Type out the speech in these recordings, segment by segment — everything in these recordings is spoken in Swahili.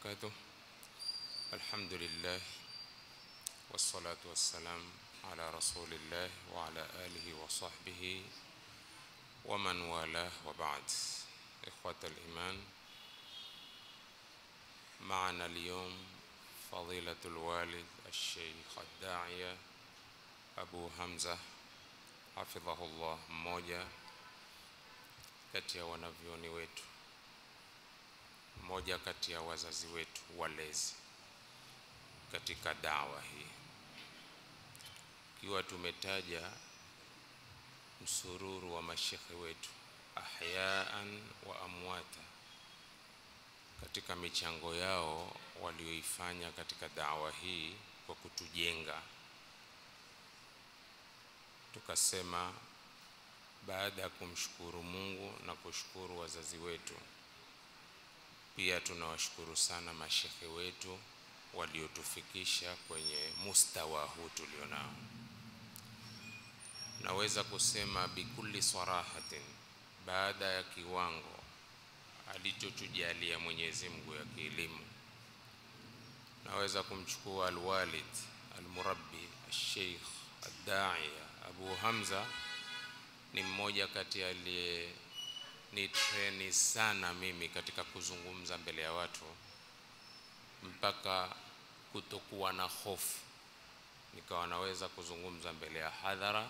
وبركاته الحمد لله والصلاة والسلام على رسول الله وعلى آله وصحبه ومن والاه وبعد إخوة الإيمان معنا اليوم فضيلة الوالد الشيخ الداعية أبو همزة حفظه الله mmoja kati ya wanavyoni wetu mmoja kati ya wazazi wetu walezi katika dawa hii ikiwa tumetaja msururu wa mashekhe wetu ahyaan wa amwata katika michango yao walioifanya katika dawa hii kwa kutujenga tukasema baada ya kumshukuru Mungu na kushukuru wazazi wetu pia tunawashukuru sana mashekhe wetu waliotufikisha kwenye mustawa huu tulionao naweza kusema bikulli sarahatin baada ya kiwango alichotujalia Mwenyezi Mungu ya kielimu naweza kumchukua alwalid almurabbi alsheikh addaiya Abu Hamza ni mmoja kati aliye ni treni sana mimi katika kuzungumza mbele ya watu mpaka kutokuwa na hofu nikawa naweza kuzungumza mbele ya hadhara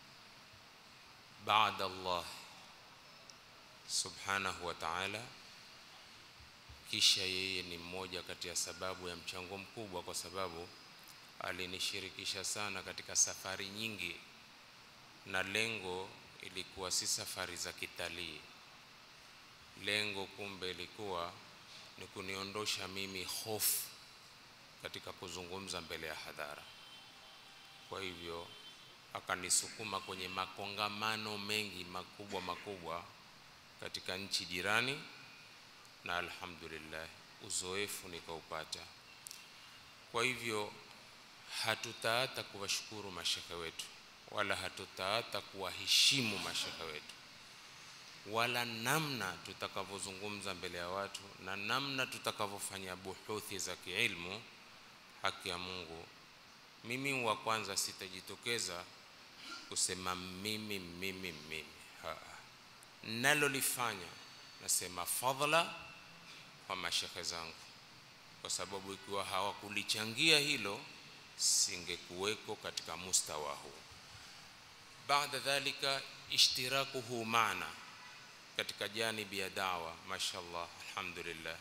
baada Allah subhanahu wa ta'ala kisha yeye ni mmoja kati ya sababu ya mchango mkubwa kwa sababu alinishirikisha sana katika safari nyingi na lengo ilikuwa si safari za kitalii lengo kumbe ilikuwa ni kuniondosha mimi hofu katika kuzungumza mbele ya hadhara kwa hivyo akanisukuma kwenye makongamano mengi makubwa makubwa katika nchi jirani na alhamdulillah uzoefu nikaupata kwa hivyo hatutaata kuwashukuru mashekhe wetu wala hatutaata kuwaheshimu mashekhe wetu wala namna tutakavyozungumza mbele ya watu na namna tutakavyofanya buhuthi za kiilmu haki ya Mungu mimi wa kwanza sitajitokeza kusema mimi mimi mimi nalolifanya nasema fadhla kwa mashekhe zangu kwa sababu ikiwa hawakulichangia hilo singekuweko katika mustawa huu baada dhalika ishtirakuhu maana katika janibi ya dawa mashallah alhamdulillah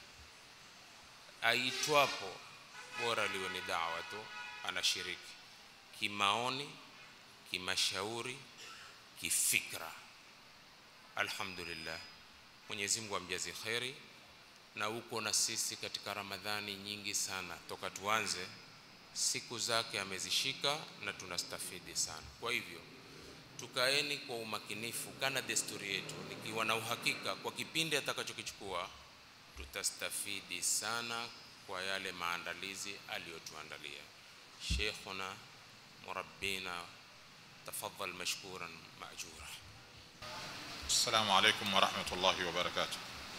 aitwapo bora liwe ni dawa tu anashiriki kimaoni kimashauri kifikra alhamdulillah Mwenyezi Mungu amjazi kheri na uko na sisi katika Ramadhani nyingi sana toka tuanze siku zake amezishika na tunastafidi sana kwa hivyo tukaeni kwa umakinifu kana desturi yetu nikiwa na uhakika kwa kipindi atakachokichukua tutastafidi sana kwa yale maandalizi aliyotuandalia sheikhuna murabbina tafadhal mashkuran maajura السلام عليكم ورحمة الله وبركاته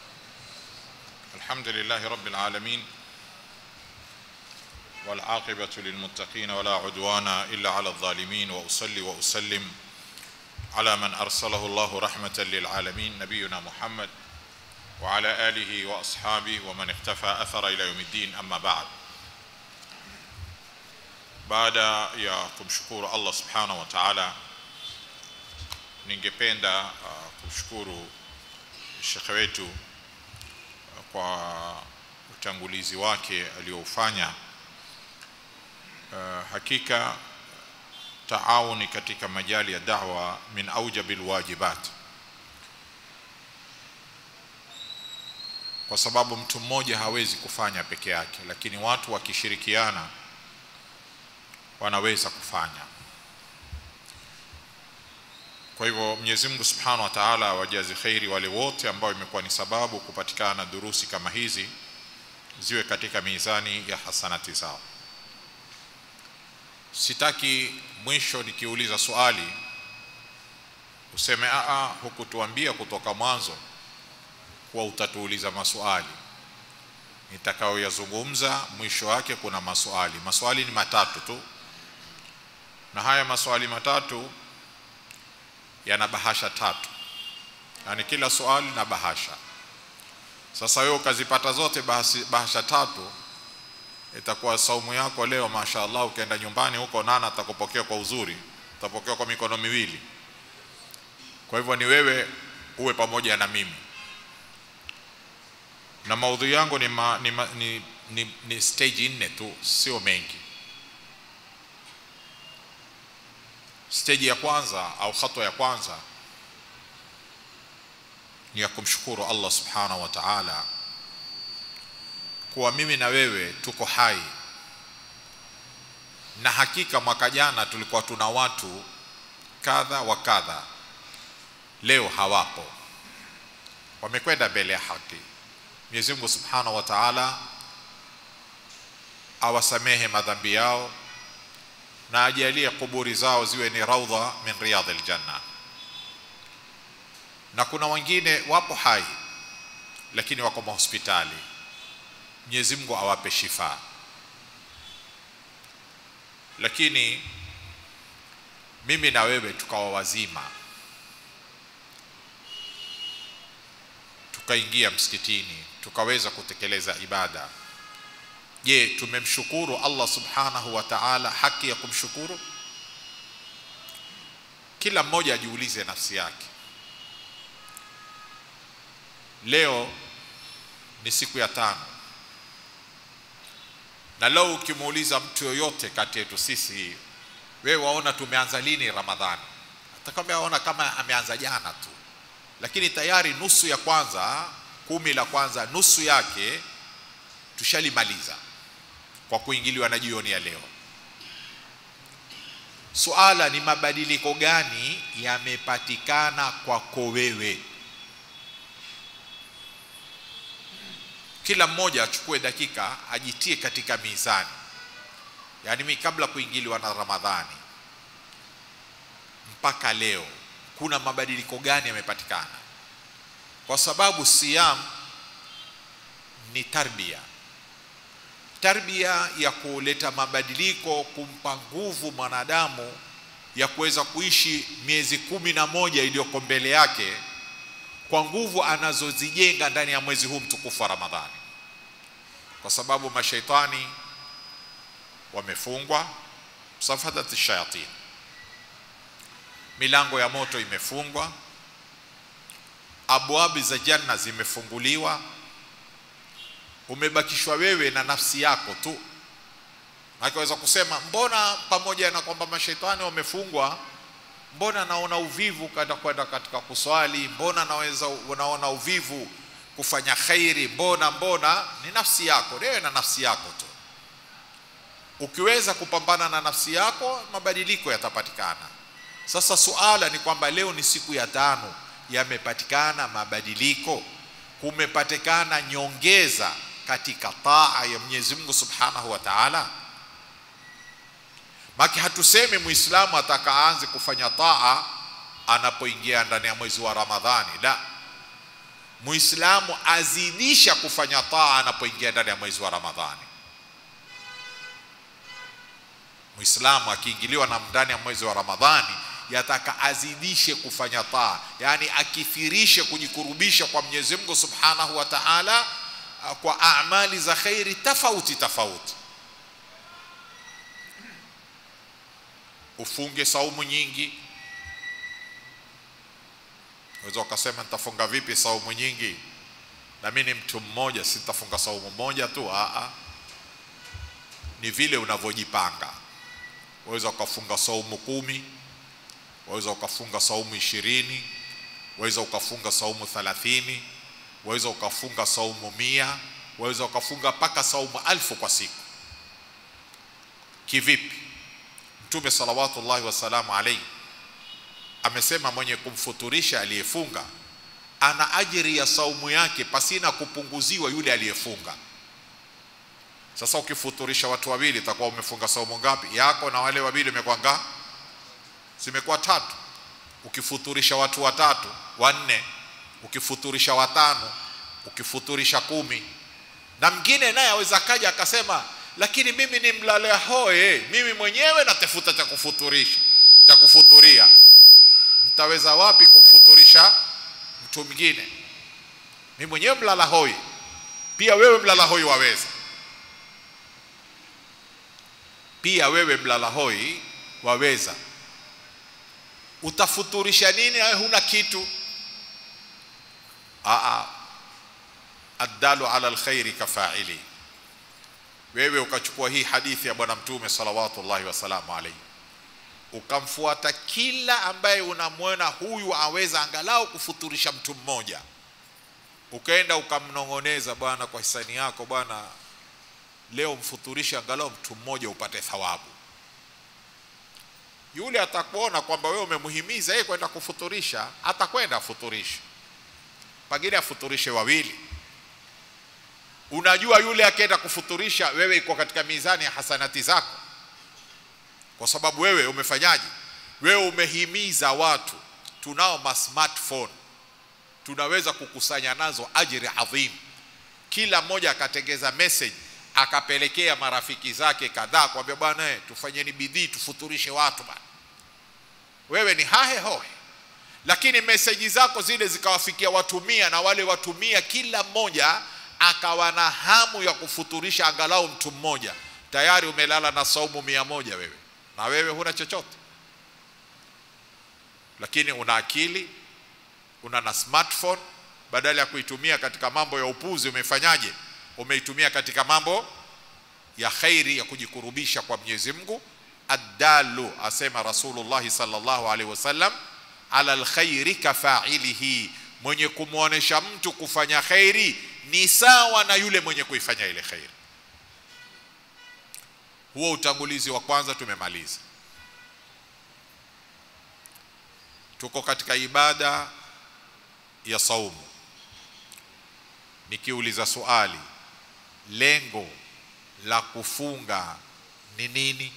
الحمد لله رب العالمين والعاقبة للمتقين ولا عدوان إلا على الظالمين وأصلي وأسلم على من أرسله الله رحمة للعالمين نبينا محمد وعلى آله وأصحابه ومن اختفى أثر إلى يوم الدين أما بعد بعد ya kumshukuru Allah subhanahu wa ta'ala ningependa uh, kushukuru shekhe wetu uh, kwa utangulizi wake alioufanya uh, hakika taawuni katika majali ya da'wa min aujabil wajibat kwa sababu mtu mmoja hawezi kufanya peke yake lakini watu wakishirikiana wanaweza kufanya kwa hivyo Mwenyezi Mungu Subhanahu wa Ta'ala awajazi khairi wale wote ambao imekuwa ni sababu kupatikana durusi kama hizi ziwe katika mizani ya hasanati zao sitaki mwisho nikiuliza swali useme a hukutuambia kutoka mwanzo kuwa utatuuliza maswali nitakayoyazungumza mwisho wake kuna maswali maswali ni matatu tu na haya maswali matatu yana bahasha tatu yaani kila swali na bahasha sasa wewe ukazipata zote bahasi, bahasha tatu itakuwa saumu yako leo mashaallah ukienda nyumbani huko nana atakupokea kwa uzuri utapokea kwa mikono miwili kwa hivyo ni wewe uwe pamoja na mimi na maudhui yangu ni, ma, ni, ma, ni, ni, ni stage nne tu sio mengi stage ya kwanza au hatua ya kwanza ni ya kumshukuru Allah subhanahu wa ta'ala kuwa mimi na wewe tuko hai na hakika mwaka jana tulikuwa tuna watu kadha wa kadha leo hawapo wamekwenda mbele ya haki Mwenyezi Mungu Subhanahu wa Ta'ala awasamehe madhambi yao na ajalie kuburi zao ziwe ni raudha min riyadhil janna na kuna wengine wapo hai lakini wako mahospitali Mwenyezi Mungu awape shifa lakini mimi na wewe tukawa wazima tukaingia msikitini tukaweza kutekeleza ibada je tumemshukuru Allah subhanahu wa ta'ala haki ya kumshukuru kila mmoja ajiulize nafsi yake leo ni siku ya tano na leo ukimuuliza mtu yoyote kati yetu sisi wewe waona tumeanza lini ramadhani atakwambia aona kama ameanza jana tu lakini tayari nusu ya kwanza kumi la kwanza nusu yake tushalimaliza kwa kuingiliwa na jioni ya leo suala ni mabadiliko gani yamepatikana kwako wewe kila mmoja achukue dakika ajitie katika mizani yaani mi kabla kuingiliwa na ramadhani mpaka leo kuna mabadiliko gani yamepatikana kwa sababu siyam ni tarbia tarbia ya kuleta mabadiliko kumpa nguvu mwanadamu ya kuweza kuishi miezi kumi na moja iliyoko mbele yake kwa nguvu anazozijenga ndani ya mwezi huu mtukufu wa ramadhani kwa sababu mashaitani wamefungwa safadat shayatin milango ya moto imefungwa abwabi za janna zimefunguliwa umebakishwa wewe na nafsi yako tu akiweza kusema mbona pamoja na kwamba mashaitani wamefungwa mbona naona uvivu kada kwenda katika kuswali mbona naweza unaona uvivu kufanya khairi mbona mbona ni nafsi yako wewe na nafsi yako tu ukiweza kupambana na nafsi yako mabadiliko yatapatikana sasa suala ni kwamba leo ni siku ya tano yamepatikana mabadiliko kumepatikana nyongeza katika taa ya Mwenyezi Mungu Subhanahu wa Ta'ala maki hatusemi muislamu atakaanze kufanya taa anapoingia ndani ya mwezi wa Ramadhani la muislamu azidisha kufanya taa anapoingia ndani ya mwezi wa Ramadhani muislamu akiingiliwa na ndani ya mwezi wa Ramadhani yataka azidishe kufanya taa yani akithirishe kujikurubisha kwa Mwenyezi Mungu Subhanahu wa Ta'ala kwa amali za khairi tofauti tofauti ufunge saumu nyingi unaweza ukasema nitafunga vipi saumu nyingi na mimi ni mtu mmoja sitafunga saumu moja tu a ni vile unavyojipanga waweza ukafunga saumu kumi waweza ukafunga saumu ishirini waweza ukafunga saumu thalathini waweza ukafunga saumu mia waweza ukafunga mpaka saumu alfu kwa siku kivipi mtume salawatullahi wasalamu alaihi amesema mwenye kumfuturisha aliyefunga ana ajiri ya saumu yake pasina kupunguziwa yule aliyefunga sasa ukifuturisha watu wawili itakuwa umefunga saumu ngapi yako na wale wawili imekuwa ngapi zimekuwa tatu ukifuturisha watu watatu wanne ukifuturisha watano ukifuturisha kumi na mwingine naye aweza kaja akasema lakini mimi ni mlale hoe mimi mwenyewe natafuta cha kufuturisha cha kufuturia mtaweza wapi kumfuturisha mtu mwingine mimi mwenyewe mlala hoi pia wewe mlala hoi waweza pia wewe mlala hoi waweza utafuturisha nini wewe huna kitu aa addalu ala alkhairi kafaili wewe ukachukua hii hadithi ya bwana mtume salawatullahi wasalamu alaihi ukamfuata kila ambaye unamwona huyu aweza angalau kufuturisha mtu mmoja ukaenda ukamnong'oneza bwana kwa hisani yako bwana leo mfuturishe angalau mtu mmoja upate thawabu yule atakuona kwamba wewe umemhimiza yeye kwenda kufuturisha atakwenda afuturishe pengine afuturishe wawili unajua yule akienda kufuturisha wewe iko katika mizani ya hasanati zako kwa sababu wewe umefanyaje wewe umehimiza watu tunao ma smartphone tunaweza kukusanya nazo ajiri adhim kila mmoja akatengeza message akapelekea marafiki zake kadhaa kwambia bwana eh, tufanyeni bidii tufuturishe watu bwana wewe ni hahe hohe lakini meseji zako zile zikawafikia watu mia na wale watu mia kila mmoja akawa na hamu ya kufuturisha angalau mtu mmoja tayari umelala na saumu mia moja wewe na wewe huna chochote lakini una akili una na smartphone badala ya kuitumia katika mambo ya upuzi umefanyaje umeitumia katika mambo ya khairi ya kujikurubisha kwa Mwenyezi Mungu addalu asema Rasulullah sallallahu alaihi wasallam ala alkhairi kafailihi mwenye kumwonesha mtu kufanya khairi ni sawa na yule mwenye kuifanya ile khairi huo utangulizi wa kwanza tumemaliza tuko katika ibada ya saumu nikiuliza swali lengo la kufunga ni nini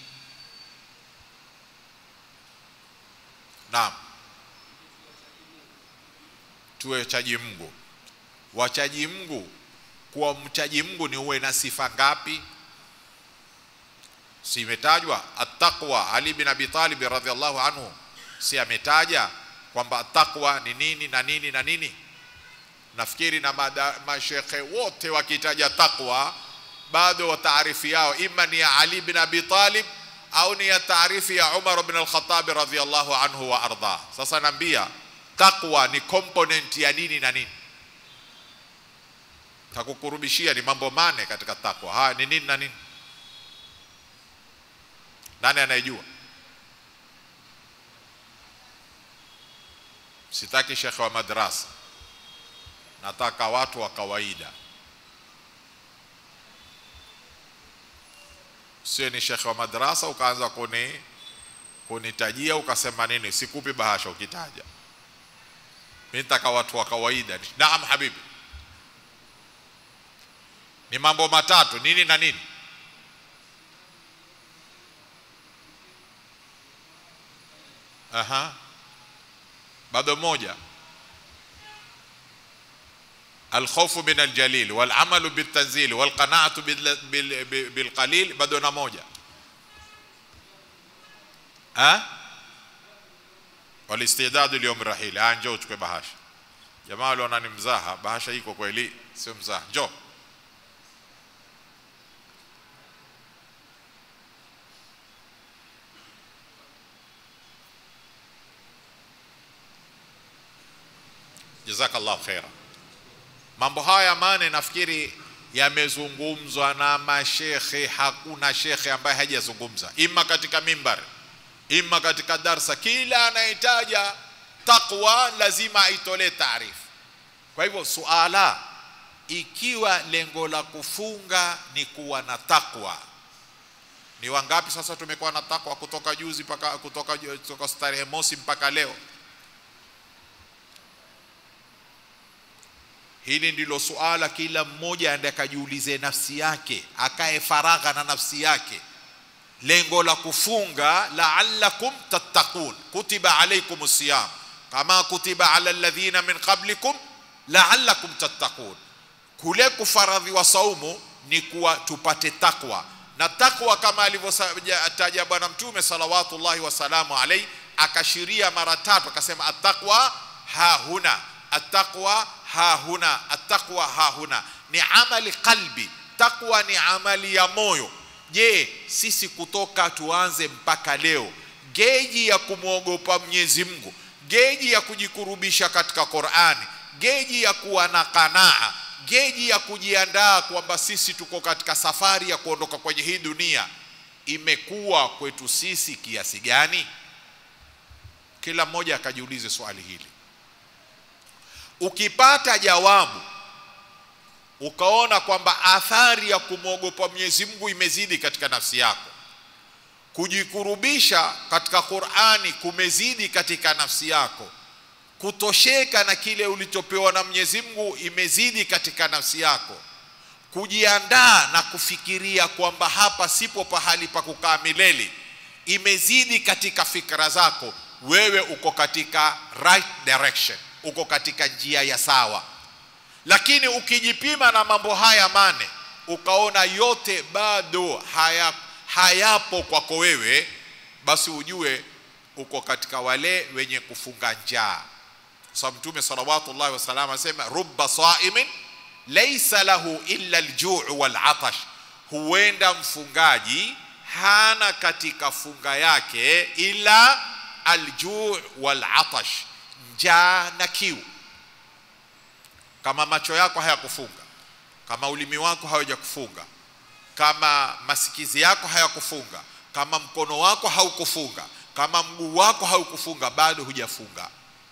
naam tuwe chaji Mungu wachaji Mungu kuwa mchaji Mungu ni uwe na sifa ngapi si imetajwa attaqwa Ali bin Abi Talib radhiallahu anhu si ametaja kwamba taqwa ni nini na nini na nini nafikiri na mashekhe wote wakitaja taqwa bado wa taarifi yao ima ni ya Ali bin Abi Talib au ni ya taarifi ya Umar bin al-Khattab radhiyallahu anhu wa arda. Sasa naambia taqwa ni component ya nini na nini? Takukurubishia ni mambo mane katika taqwa. Haya ni nini na nini? Nani anayejua? Sitaki shekhe wa madrasa, nataka watu wa kawaida. sio ni shekhe wa madrasa ukaanza kuni kunitajia ukasema nini sikupi bahasha ukitaja mimi nataka watu wa kawaida naam habibi ni mambo matatu nini na nini aha bado moja الخوف من الجليل والعمل بالتنزيل والقناعة بالقليل بدون موجة ها والاستعداد اليوم الرحيل ها njoo uchukue bahasha jamaa wale wanani mzaha bahasha iko kweli sio mzaha njoo jazakallahu khaira mambo haya mane nafikiri yamezungumzwa na mashekhe hakuna shekhe ambaye hajazungumza ima katika mimbar ima katika darsa kila anayetaja taqwa lazima aitolee taarifa kwa hivyo suala ikiwa lengo la kufunga ni kuwa na takwa ni wangapi sasa tumekuwa na takwa kutoka juzi mpaka kutoka, kutoka starehe mosi mpaka leo hili ndilo suala kila mmoja aende akajiulize nafsi yake akae faragha na nafsi yake lengo la kufunga la'allakum tattaqun kutiba alaykum siyam kama kutiba ala alladhina min qablikum la'allakum tattaqun kule kufaradhiwa saumu ni kuwa tupate takwa na takwa kama alivyotaja bwana mtume salawatullahi wasalamu alaihi akashiria mara tatu akasema attaqwa ha huna attaqwa ha huna attaqwa ha huna ni amali qalbi takwa ni amali ya moyo je sisi kutoka tuanze mpaka leo geji ya kumwogopa mwenyezi mungu geji ya kujikurubisha katika qurani geji ya kuwa na kanaa geji ya kujiandaa kwamba sisi tuko katika safari ya kuondoka kwenye hii dunia imekuwa kwetu sisi kiasi gani kila mmoja akajiulize swali hili ukipata jawabu ukaona kwamba athari ya kumwogopa Mwenyezi Mungu imezidi katika nafsi yako kujikurubisha katika Qur'ani kumezidi katika nafsi yako kutosheka na kile ulichopewa na Mwenyezi Mungu imezidi katika nafsi yako kujiandaa na kufikiria kwamba hapa sipo pahali pa kukaa milele imezidi katika fikra zako wewe uko katika right direction uko katika njia ya sawa lakini ukijipima na mambo haya mane ukaona yote bado haya, hayapo kwako wewe basi ujue uko katika wale wenye kufunga njaa sababu mtume salawatullahi wasalam anasema rubba saimin laisa lahu illa aljuu walatash huenda mfungaji hana katika funga yake ila aljuu walatash njaa na kiu kama macho yako hayakufunga kama ulimi wako hawajakufunga kama masikizi yako hayakufunga kama mkono wako haukufunga kama mguu wako haukufunga bado hujafunga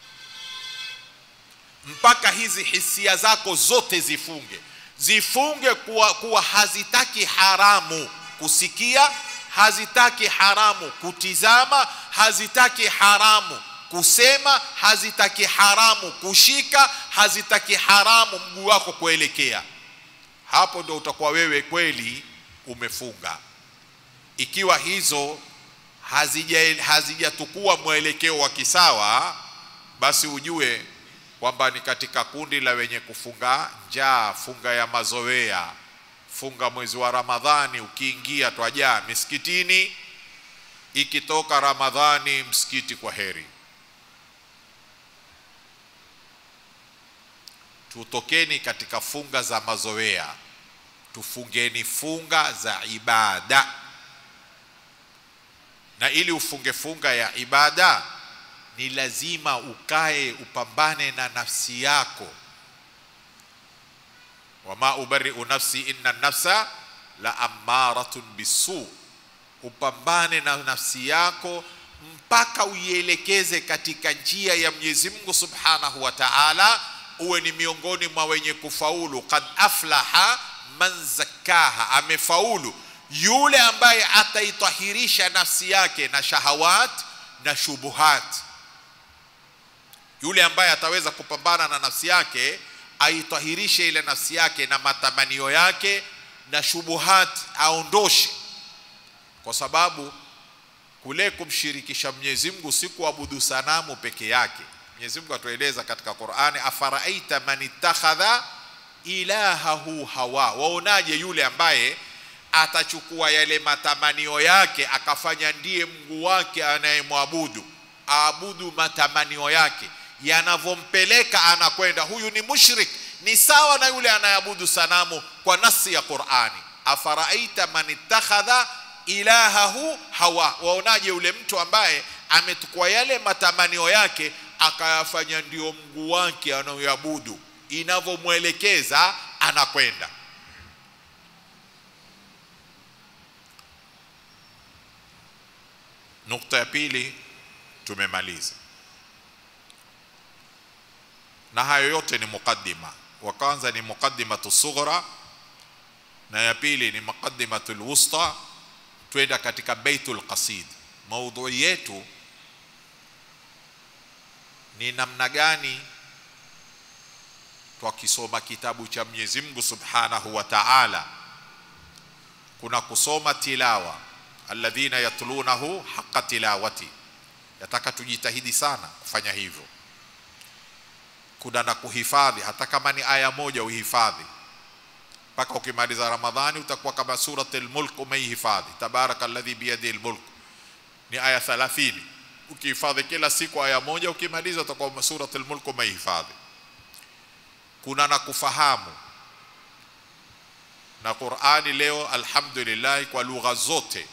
mpaka hizi hisia zako zote zifunge zifunge kuwa, kuwa hazitaki haramu kusikia hazitaki haramu kutizama hazitaki haramu kusema hazitaki haramu kushika hazitaki haramu mguu wako kuelekea hapo ndo utakuwa wewe kweli umefunga ikiwa hizo hazijatukua hazija mwelekeo wa kisawa basi ujue kwamba ni katika kundi la wenye kufunga njaa funga ya mazoea funga mwezi wa ramadhani ukiingia twajaa misikitini ikitoka ramadhani msikiti kwa heri tutokeni katika funga za mazoea tufungeni funga za ibada na ili ufunge funga ya ibada ni lazima ukae upambane na nafsi yako wama ubariu nafsi inna nafsa la amaratun bisu upambane na nafsi yako mpaka uielekeze katika njia ya Mwenyezi Mungu Subhanahu wa Ta'ala uwe ni miongoni mwa wenye kufaulu kad aflaha man zakkaha amefaulu yule ambaye ataitahirisha nafsi yake na shahawat na shubuhat yule ambaye ataweza kupambana na nafsi yake aitahirishe ile nafsi yake na matamanio yake na shubuhat aondoshe kwa sababu kule kumshirikisha Mwenyezi Mungu si kuabudu sanamu peke yake Mwenyezi Mungu atueleza katika Qur'ani afaraaita man ittakhadha ilahahu hawa waonaje yule ambaye atachukua yale matamanio yake akafanya ndiye Mungu wake anayemwabudu aabudu matamanio yake yanavyompeleka anakwenda huyu ni mushrik ni sawa na yule anayeabudu sanamu kwa nasi ya Qur'ani afaraaita man ittakhadha ilahahu hawa waonaje yule mtu ambaye ametukua yale matamanio yake akayafanya ndio Mungu wake anayoabudu inavyomwelekeza anakwenda nukta ya pili tumemaliza na hayo yote ni mukaddima wa kwanza ni mukaddimatu sughra na ya pili ni muqaddimatul wusta twenda katika baitul qasid maudhui yetu ni namna gani twakisoma kitabu cha Mwenyezi Mungu Subhanahu wa Ta'ala kuna kusoma tilawa alladhina yatlunahu haqqa tilawati yataka tujitahidi sana kufanya hivyo kuna na kuhifadhi hata kama ni aya moja uhifadhi mpaka ukimaliza ramadhani utakuwa kama surat al-mulk umeihifadhi tabaraka alladhi biyadihi al-mulk ni aya 30 ukihifadhi kila siku aya moja ukimaliza utakuwa surat al-mulk umeihifadhi kuna na kufahamu na Qur'ani leo alhamdulillah kwa lugha zote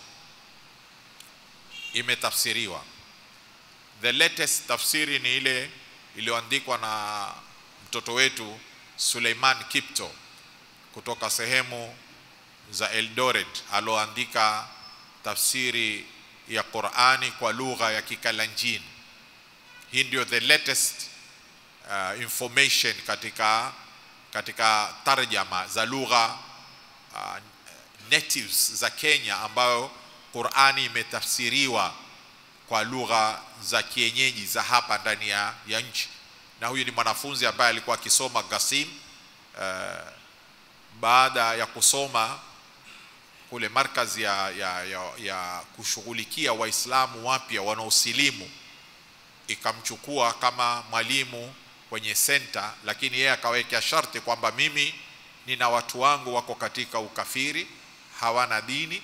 imetafsiriwa the latest tafsiri ni ile iliyoandikwa na mtoto wetu Suleiman Kipto kutoka sehemu za Eldoret aloandika tafsiri ya Qur'ani kwa lugha ya Kikalanjini. Hii ndio the latest uh, information katika katika tarjama za lugha uh, natives za Kenya ambayo Qur'ani imetafsiriwa kwa lugha za kienyeji za hapa ndani ya, ya nchi na huyu ni mwanafunzi ambaye alikuwa akisoma Gasim uh, baada ya kusoma kule markazi ya, ya, ya, ya kushughulikia Waislamu wapya wanaosilimu ikamchukua kama mwalimu kwenye senta, lakini yeye akaweka sharti kwamba mimi nina watu wangu wako katika ukafiri, hawana dini,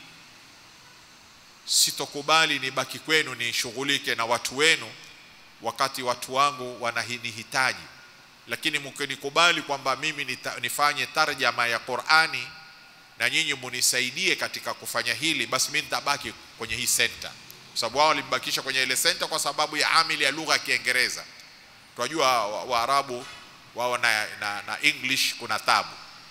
sitokubali nibaki kwenu nishughulike na watu wenu wakati watu wangu wananihitaji, lakini mkinikubali kwamba mimi nita, nifanye tarjama ya Qur'ani na nyinyi munisaidie katika kufanya hili, basi mimi nitabaki kwenye hii senta, kwa sababu wao walimbakisha kwenye ile senta kwa sababu ya amili ya lugha ya Kiingereza. Tunajua Waarabu wa wao na, na, na English kuna tabu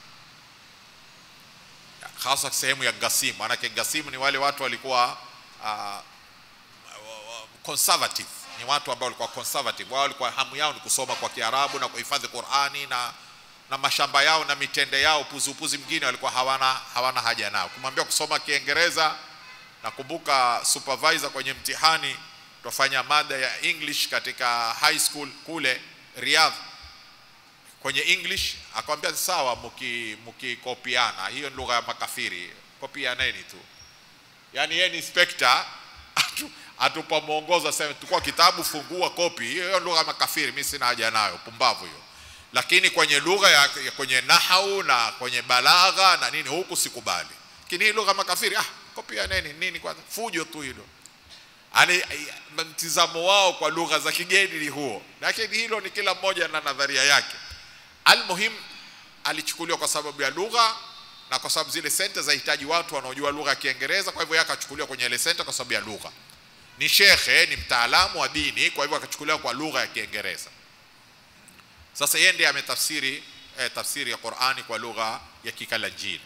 hasa sehemu ya Gasim, manake Gasim ni wale watu walikuwa uh, conservative ni watu ambao walikuwa conservative. Wao walikuwa hamu yao ni kusoma kwa Kiarabu na kuhifadhi Qur'ani na na mashamba yao na mitende yao, puzupuzi mwingine walikuwa hawana hawana haja nao. Kumwambia kusoma Kiingereza, nakumbuka supervisor kwenye mtihani tufanya mada ya English katika high school kule Riyadh kwenye English, akamwambia sawa, mki mkikopiana, hiyo ni lugha ya makafiri, kopianeni tu. Yani yeye ni inspector atupa mwongozo aseme tukua kitabu fungua kopi hiyo lugha ya makafiri mimi sina haja nayo pumbavu hiyo lakini kwenye lugha ya, ya kwenye nahau na kwenye balagha na nini huku sikubali lakini hii lugha ya makafiri ah kopia nini nini kwanza fujo tu hilo yani mtizamo wao kwa lugha za kigeni ni huo lakini hilo ni kila mmoja na nadharia yake almuhim alichukuliwa kwa sababu ya lugha na kwa sababu zile senta zahitaji watu wanaojua lugha ya Kiingereza kwa hivyo yeye akachukuliwa kwenye ile senta kwa sababu ya lugha ni shekhe ni mtaalamu wa dini kwa hivyo akachukuliwa kwa lugha ya Kiingereza sasa yeye ndiye ametafsiri eh, tafsiri ya Qur'ani kwa lugha ya Kikalanjini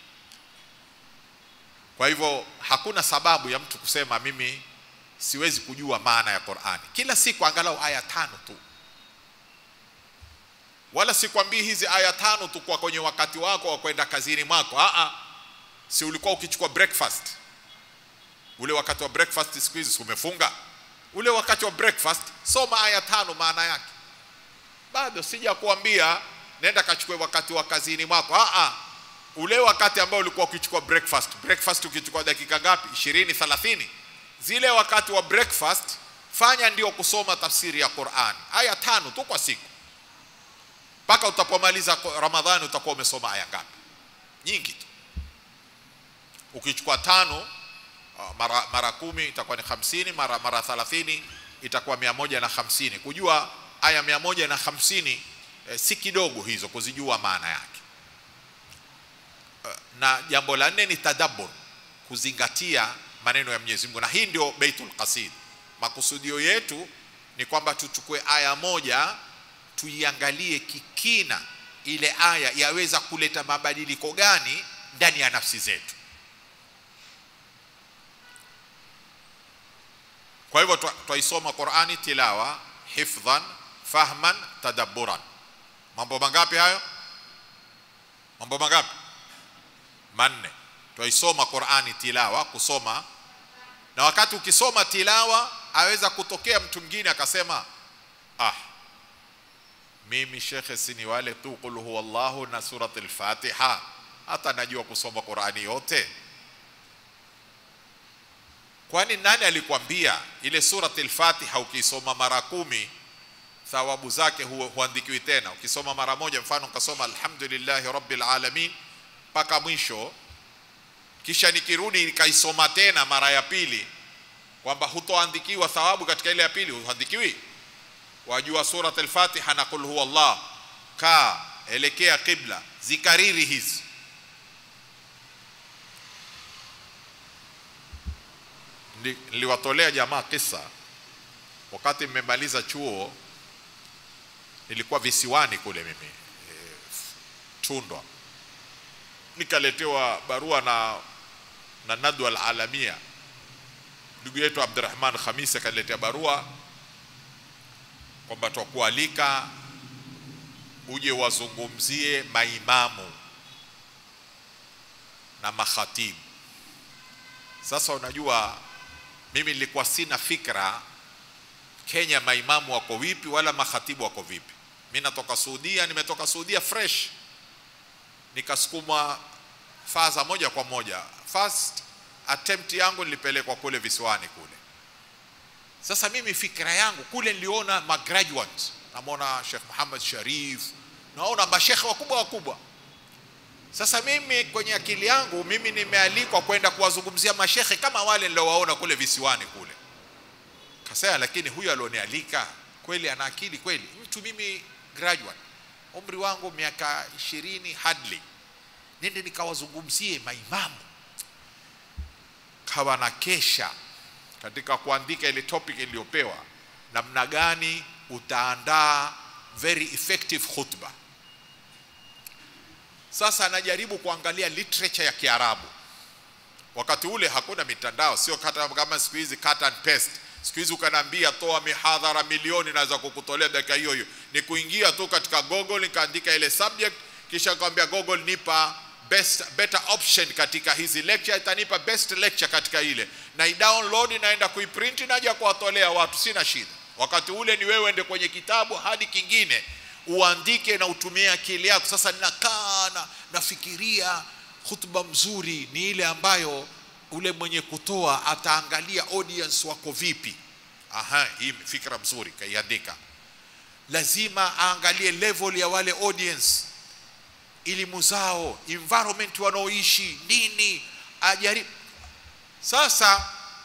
kwa hivyo hakuna sababu ya mtu kusema mimi siwezi kujua maana ya Qur'ani kila siku angalau aya tano tu wala sikwambii hizi aya tano tu kwa kwenye wakati wako wa kwenda kazini mwako a a si ulikuwa ukichukua breakfast ule wakati wa breakfast siku hizi umefunga ule wakati wa breakfast soma aya tano maana yake bado sija kuambia nenda kachukue wakati wa kazini mwako a a ule wakati ambao ulikuwa ukichukua breakfast breakfast ukichukua dakika ngapi 20 30 zile wakati wa breakfast fanya ndio kusoma tafsiri ya Qur'an aya tano tu kwa siku mpaka utapomaliza Ramadhani utakuwa umesoma aya ngapi nyingi tu ukichukua tano mara, mara kumi itakuwa ni hamsini mara, mara thalathini itakuwa mia moja na hamsini kujua aya mia moja na hamsini eh, si kidogo hizo kuzijua maana yake na jambo la nne ni tadabbur kuzingatia maneno ya Mwenyezi Mungu na hii ndio Baitul Qasid makusudio yetu ni kwamba tuchukue aya moja tuiangalie kikina ile aya yaweza kuleta mabadiliko gani ndani ya nafsi zetu kwa hivyo twaisoma Qur'ani tilawa hifdhan fahman tadabburan mambo mangapi hayo mambo mangapi manne twaisoma Qur'ani tilawa kusoma na wakati ukisoma tilawa aweza kutokea mtu mwingine akasema ah mimi shekhe sini wale tu qul huwallahu na surat al-Fatiha hata najua kusoma Qur'ani yote kwani nani alikwambia ile surat al-Fatiha ukisoma mara kumi thawabu zake huandikiwi tena ukisoma mara moja mfano ukasoma alhamdulillahi rabbil alamin mpaka mwisho kisha nikirudi nikaisoma tena mara ya pili kwamba hutoandikiwa thawabu katika ile ya pili huandikiwi wajua surat al-fatiha na qul huwa allah kaa elekea qibla zikariri hizi Nili- niliwatolea jamaa kisa wakati mmemaliza chuo nilikuwa visiwani kule mimi e, tundwa nikaletewa barua na na nadwa alalamia ndugu yetu abdurahman khamis akaniletea barua kwamba twakualika uje wazungumzie maimamu na makhatibu sasa unajua mimi nilikuwa sina fikra kenya maimamu wako vipi wala makhatibu wako vipi mi natoka suudia nimetoka suudia fresh nikasukuma faza moja kwa moja first attempt yangu nilipelekwa kule visiwani kule sasa mimi fikra yangu kule niliona magraduates namwona Sheikh Muhammad Sharif naona mashekhe wakubwa wakubwa sasa mimi kwenye akili yangu mimi nimealikwa kwenda kuwazungumzia mashekhe kama wale niliowaona kule visiwani kule kasema lakini huyu alionialika kweli ana akili kweli mtu mimi graduate umri wangu miaka ishirini hardly nende nikawazungumzie maimamu kawa na kesha katika kuandika ile topic iliyopewa namna gani utaandaa very effective khutba sasa najaribu kuangalia literature ya kiarabu wakati ule hakuna mitandao sio kata, kama siku hizi cut and paste siku hizi ukanaambia toa mihadhara milioni naweza kukutolea dakika hiyo hiyo ni kuingia tu katika google nikaandika ile subject kisha nikamwambia google nipa best better option katika hizi lecture itanipa best lecture katika ile na i-download naenda kuiprint naja kuwatolea watu sina shida wakati ule ni wewe ende kwenye kitabu hadi kingine uandike na utumie akili yako sasa ninakaa na nafikiria hutuba mzuri ni ile ambayo ule mwenye kutoa ataangalia audience wako vipi aha hii fikra mzuri kaiandika lazima aangalie level ya wale audience elimu zao environment wanaoishi nini ajaribu sasa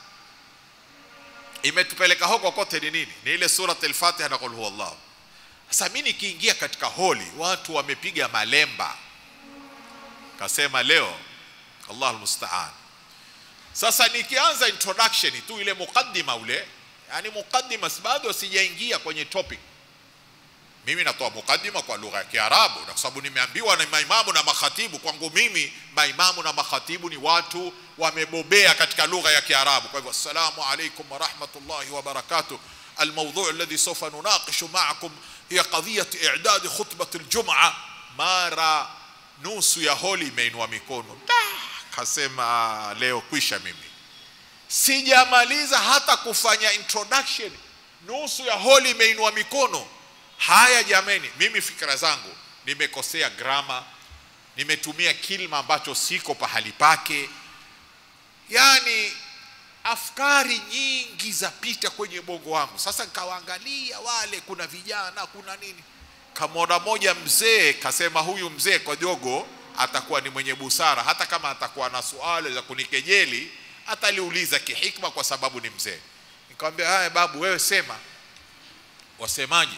imetupeleka huko kote ni nini ni ile surat al-fatiha na qul huwallah sasa mimi nikiingia katika holi watu wamepiga malemba kasema leo Allah almustaan sasa nikianza introduction tu ile mukaddima ule yani mukaddima bado sijaingia kwenye topic mimi natoa mukaddima kwa lugha ya Kiarabu na kwa sababu nimeambiwa na maimamu na makhatibu kwangu mimi maimamu na makhatibu ni watu wamebobea katika lugha ya Kiarabu kwa hivyo assalamu alaikum wa rahmatullahi wa barakatuh الموضوع الذي سوف نناقش معكم هي قضية إعداد خطبة الجمعة mara nusu ya holi imeinua mikono kasema leo kwisha mimi sijamaliza hata kufanya introduction nusu ya holi imeinua mikono haya jameni mimi fikra zangu nimekosea grama nimetumia kilma ambacho siko pahali pake yani afkari nyingi zapita kwenye bongo wangu sasa nikawaangalia wale kuna vijana kuna nini kamwona moja mzee kasema huyu mzee kwa jogo atakuwa ni mwenye busara hata kama atakuwa na suala za kunikejeli ataliuliza kihikma kwa sababu ni mzee nikamwambia haya babu wewe sema wasemaje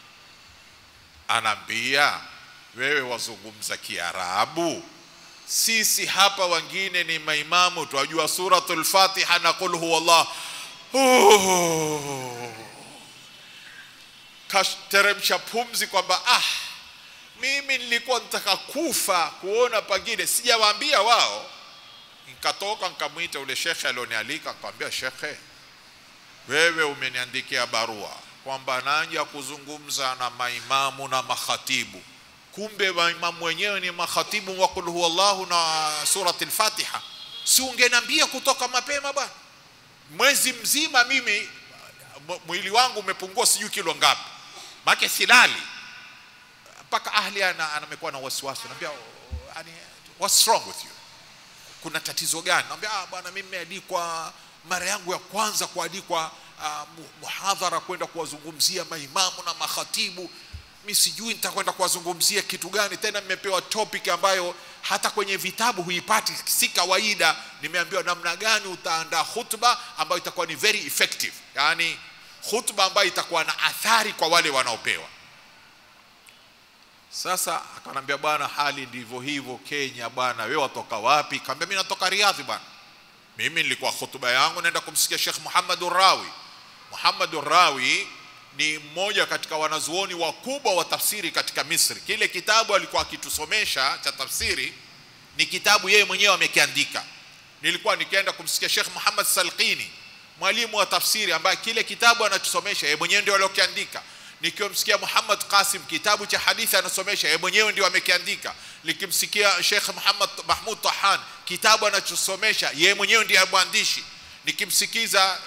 anaambia wewe wazungumza kiarabu sisi hapa wengine ni maimamu twajua suratul fatiha na qul huwallah oh. kateremsha pumzi kwamba ah mimi nilikuwa nataka kufa kuona pengine sijawaambia wao nikatoka nikamwita ule shekhe alionialika nikamwambia shekhe wewe umeniandikia barua kwamba naja kuzungumza na maimamu na makhatibu kumbe maimamu wenyewe ni makhatibu wa qul huwallahu na surati al-fatiha si ungeniambia kutoka mapema bwana mwezi mzima mimi mwili wangu umepungua sijui kilo ngapi make silali mpaka ahli amekuwa na wasiwasi naambia yani what's wrong with you kuna tatizo gani naambia ah bwana mimi nimealikwa mara yangu ya kwanza kualikwa uh, muhadhara kwenda kuwazungumzia maimamu na makhatibu mi sijui nitakwenda kuwazungumzia kitu gani tena nimepewa topic ambayo hata kwenye vitabu huipati si kawaida nimeambiwa namna gani utaandaa khutba ambayo itakuwa ni very effective yaani khutba ambayo itakuwa na athari kwa wale wanaopewa sasa akanambia bwana hali ndivyo hivyo kenya bwana wewe watoka wapi kaambia mimi natoka riadhi bwana mimi nilikuwa hutuba yangu naenda kumsikia Sheikh Muhammad Rawi. Muhammad Rawi ni mmoja katika wanazuoni wakubwa wa tafsiri katika Misri. Kile kitabu alikuwa akitusomesha cha tafsiri ni kitabu yeye mwenyewe amekiandika. Nilikuwa nikienda kumsikia Sheikh Muhammad Salqini, mwalimu wa tafsiri ambaye kile kitabu anatusomesha yeye mwenyewe ndio aliokiandika. Nikiomsikia Muhammad Qasim kitabu cha hadithi anasomesha yeye mwenyewe ndio amekiandika. Nikimsikia Sheikh Muhammad Mahmud Tahan kitabu anachosomesha yeye mwenyewe ndiye mwandishi. Nikimsikiza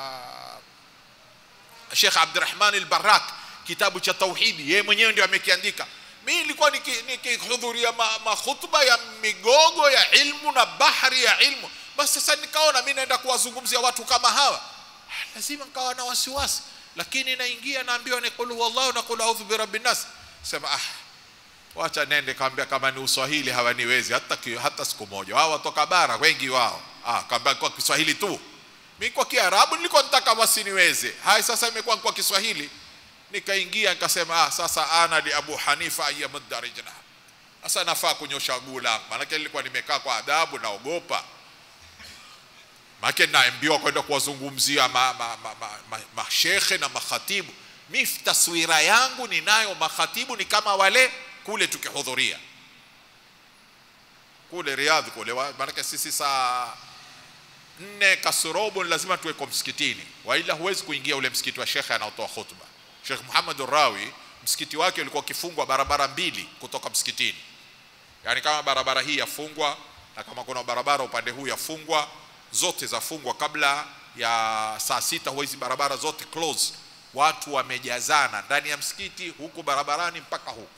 uh, Sheikh Abdurrahman al-Barak kitabu cha tauhidi yeye mwenyewe ndio amekiandika. Mimi nilikuwa nikihudhuria niki ma, makhutba ya migogo ya ilmu na bahari ya ilmu. Basi sasa nikaona mimi naenda kuwazungumzia watu kama hawa, lazima nikawa na wasiwasi lakini naingia naambiwa ni qul huwallahu na qul a'udhu birabbin nas sema ah wacha nende kaambia kama ni uswahili hawaniwezi hata ki, hata siku moja wao watoka bara wengi wao ah kaambia kwa kiswahili tu mimi kwa kiarabu nilikuwa nataka wasiniweze hai sasa imekuwa kwa kiswahili nikaingia nikasema ah sasa ana li abu hanifa ayyamud rijla sasa nafaa kunyosha guu langu maana nilikuwa nimekaa kwa adabu naogopa maana naambiwa kwenda kuwazungumzia mashekhe ma, ma, ma, ma, ma na makhatibu mi taswira yangu ninayo makhatibu ni kama wale kule tukihudhuria kule riadhi kule maanake sisi saa nne kasorobo ni lazima tuweko msikitini waila huwezi kuingia ule msikiti wa shekhe anaotoa khutba shekh muhammad rawi msikiti wake ulikuwa ukifungwa barabara mbili kutoka msikitini yaani kama barabara hii yafungwa na kama kuna barabara upande huu yafungwa zote zafungwa kabla ya saa sita huwa hizi barabara zote close watu wamejazana ndani ya msikiti huku barabarani mpaka huku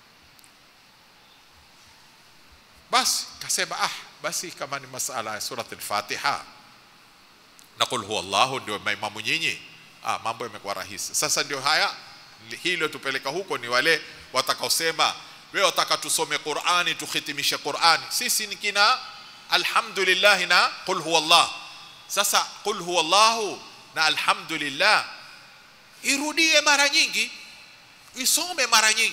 basi kasema ah basi kama ni masala ya surat al-fatiha na qul huwa allah ndio maimamu nyinyi ah mambo yamekuwa rahisi sasa ndio haya hilo tupeleka huko ni wale watakaosema wewe wataka tusome qurani tuhitimishe qurani sisi ni kina alhamdulillah na qul huwa Allah. Sasa qul huwa Allah na alhamdulillah irudie mara nyingi, isome mara nyingi.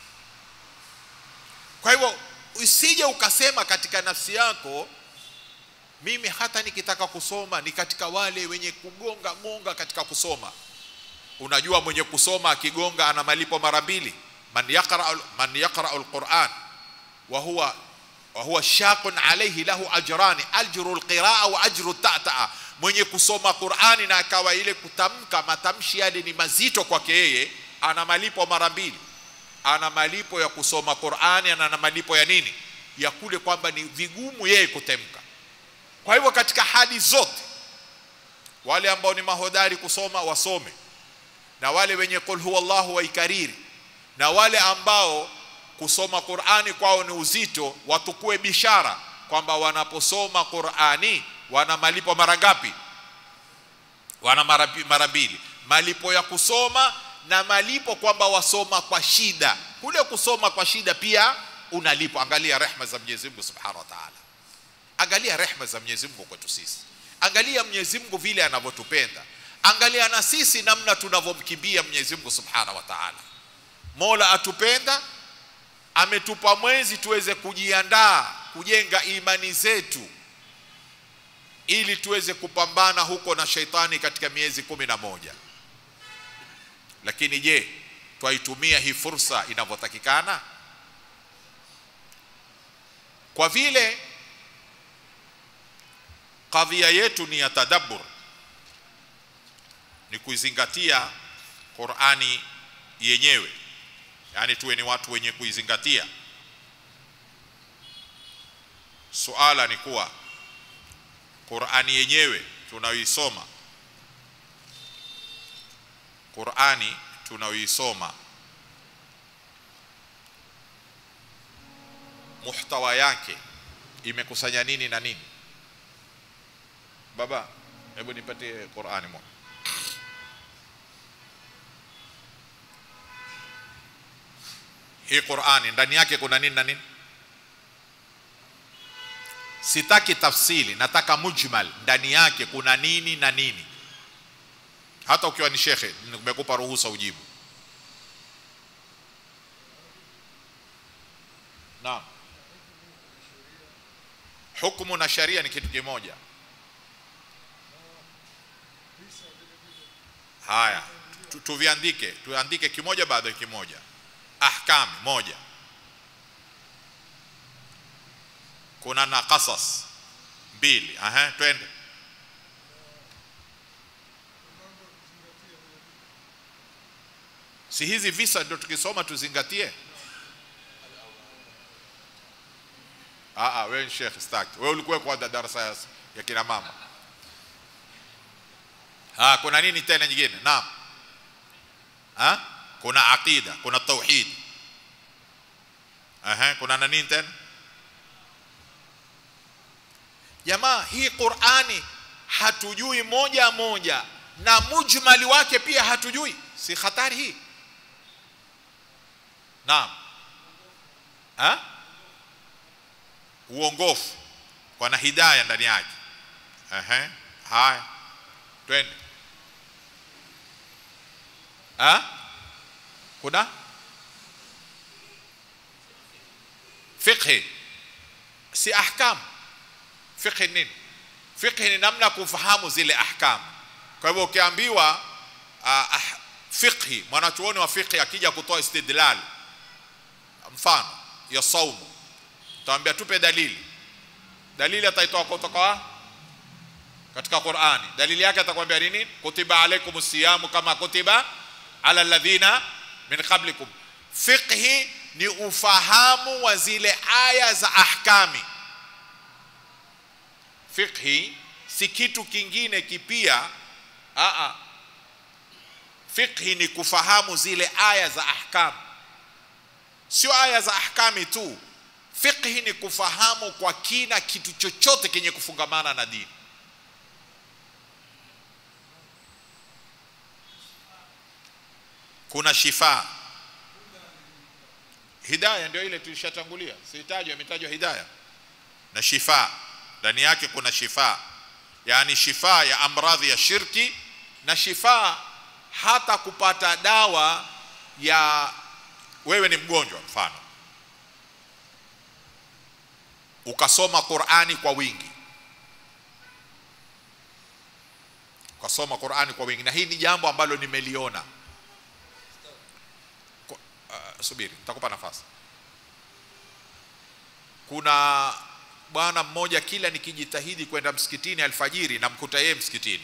Kwa hivyo usije ukasema katika nafsi yako, mimi hata nikitaka kusoma ni katika wale wenye kugonga gonga katika kusoma. Unajua mwenye kusoma akigonga ana malipo mara mbili, man yaqra man yaqra alquran wa huwa وهو شاق عليه له أجران أجر القراءة وأجر التأتأة mwenye kusoma Qur'ani na akawa ile kutamka matamshi yale ni mazito kwake yeye ana malipo mara mbili ana malipo ya kusoma Qur'ani na ana malipo ya nini ya kule kwamba ni vigumu yeye kutemka kwa hivyo katika hali zote wale ambao ni mahodari kusoma wasome na wale wenye qul huwallahu waikariri na wale ambao kusoma Qur'ani kwao ni uzito, watukue bishara kwamba wanaposoma Qur'ani wana malipo mara ngapi? Wana mara mbili, malipo ya kusoma na malipo kwamba wasoma kwa shida. Kule kusoma kwa shida pia unalipo. Angalia rehma za Mwenyezi Mungu Subhanahu wa Ta'ala, angalia rehma za Mwenyezi Mungu kwetu sisi, angalia Mwenyezi Mungu vile anavyotupenda, angalia na sisi namna tunavyomkimbia Mwenyezi Mungu Subhanahu wa Ta'ala. Mola atupenda ametupa mwezi tuweze kujiandaa kujenga imani zetu ili tuweze kupambana huko na sheitani katika miezi kumi na moja lakini je twaitumia hii fursa inavyotakikana kwa vile kadhia yetu ni ya tadabbur ni kuizingatia Qur'ani yenyewe yani tuwe ni watu wenye kuizingatia suala ni kuwa Qur'ani yenyewe tunayoisoma Qur'ani tunayoisoma muhtawa yake imekusanya nini na nini baba hebu nipatie Qur'ani moja hii qurani ndani yake kuna nini na nini sitaki tafsili nataka mujmal ndani yake kuna nini na nini hata ukiwa ni shekhe nimekupa ruhusa ujibu naam hukumu na sharia ni kitu kimoja haya tu- tuviandike tuandike kimoja baada ya kimoja ahkam moja kuna na qasas mbili aha twende si hizi visa ndio tukisoma tuzingatie ah ah wewe ni sheikh staki wewe ulikuwa kwa darasa ya, ya kina mama ah kuna nini tena nyingine naam ah kuna aqida kuna tauhid aha kuna na nini tena jamaa hii qurani hatujui moja moja na mujmali wake pia hatujui si hatari hii naam ha? uongofu wana hidaya ndani yake Ehe, haya twende ha? kuna fiqhi si ahkam fiqhi nini fiqhi ni namna ya kufahamu zile ahkam kwa hivyo ukiambiwa uh, ah, fiqhi mwanachuoni wa fiqhi akija kutoa istidlal mfano ya saumu utawambia tupe dalili dalili ataitoa kutoka wa katika Qur'ani dalili yake atakwambia ni nini kutiba alaikum siyamu kama kutiba ala alladhina min qablikum fiqhi ni ufahamu wa zile aya za ahkami fiqhi si kitu kingine kipia a a fiqhi ni kufahamu zile aya za ahkam sio aya za ahkami tu fiqhi ni kufahamu kwa kina kitu chochote kenye kufungamana na dini kuna shifa hidaya ndio ile tulishatangulia sitajwa imetajwa hidaya na shifa ndani yake kuna shifa yani shifa ya amradhi ya shirki na shifa hata kupata dawa ya wewe ni mgonjwa mfano ukasoma Qur'ani kwa wingi ukasoma Qur'ani kwa wingi na hii ni jambo ambalo nimeliona Ku- uh, subiri nitakupa nafasi kuna bwana mmoja kila nikijitahidi kwenda msikitini alfajiri namkuta yeye msikitini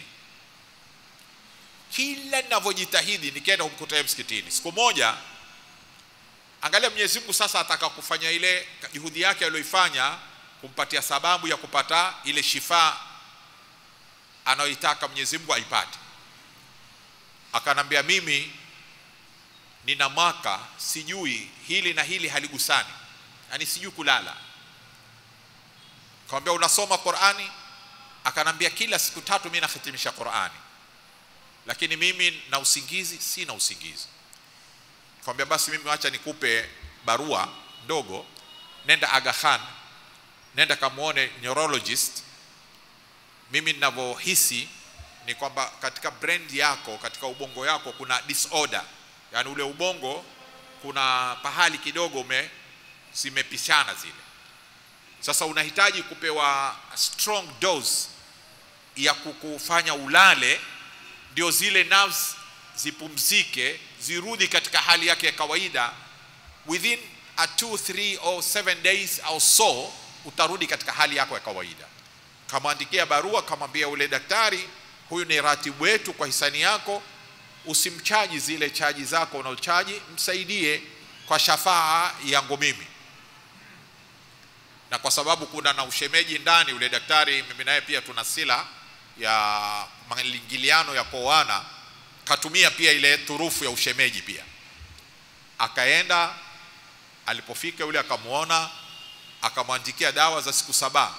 kila ninavyojitahidi nikienda kumkuta yeye msikitini siku moja angalia Mwenyezi Mungu sasa ataka kufanya ile juhudi yake aliyoifanya kumpatia sababu ya kupata ile shifa anayoitaka Mwenyezi Mungu aipate akanambia mimi nina mwaka sijui hili na hili haligusani yani sijui kulala Akamwambia unasoma Qur'ani? Akanambia kila siku tatu mimi nahitimisha Qur'ani. Lakini mimi na usingizi sina usingizi. Akamwambia basi mimi wacha nikupe barua ndogo, nenda Aga Khan, nenda kamuone neurologist. Mimi ninavyohisi ni kwamba katika brain yako, katika ubongo yako kuna disorder, yaani ule ubongo kuna pahali kidogo ume zimepishana zile sasa unahitaji kupewa strong dose ya kukufanya ulale ndio zile nerves zipumzike zirudi katika hali yake ya kawaida within a 2 3 or 7 days au so utarudi katika hali yako ya kawaida kamwandikia barua kamwambia ule daktari huyu ni ratibu wetu kwa hisani yako usimchaji zile chaji zako unaochaji msaidie kwa shafaa yangu mimi na kwa sababu kuna na ushemeji ndani ule daktari mimi naye pia tuna sila ya maingiliano ya kuoana katumia pia ile turufu ya ushemeji pia akaenda alipofika yule akamwona akamwandikia dawa za siku saba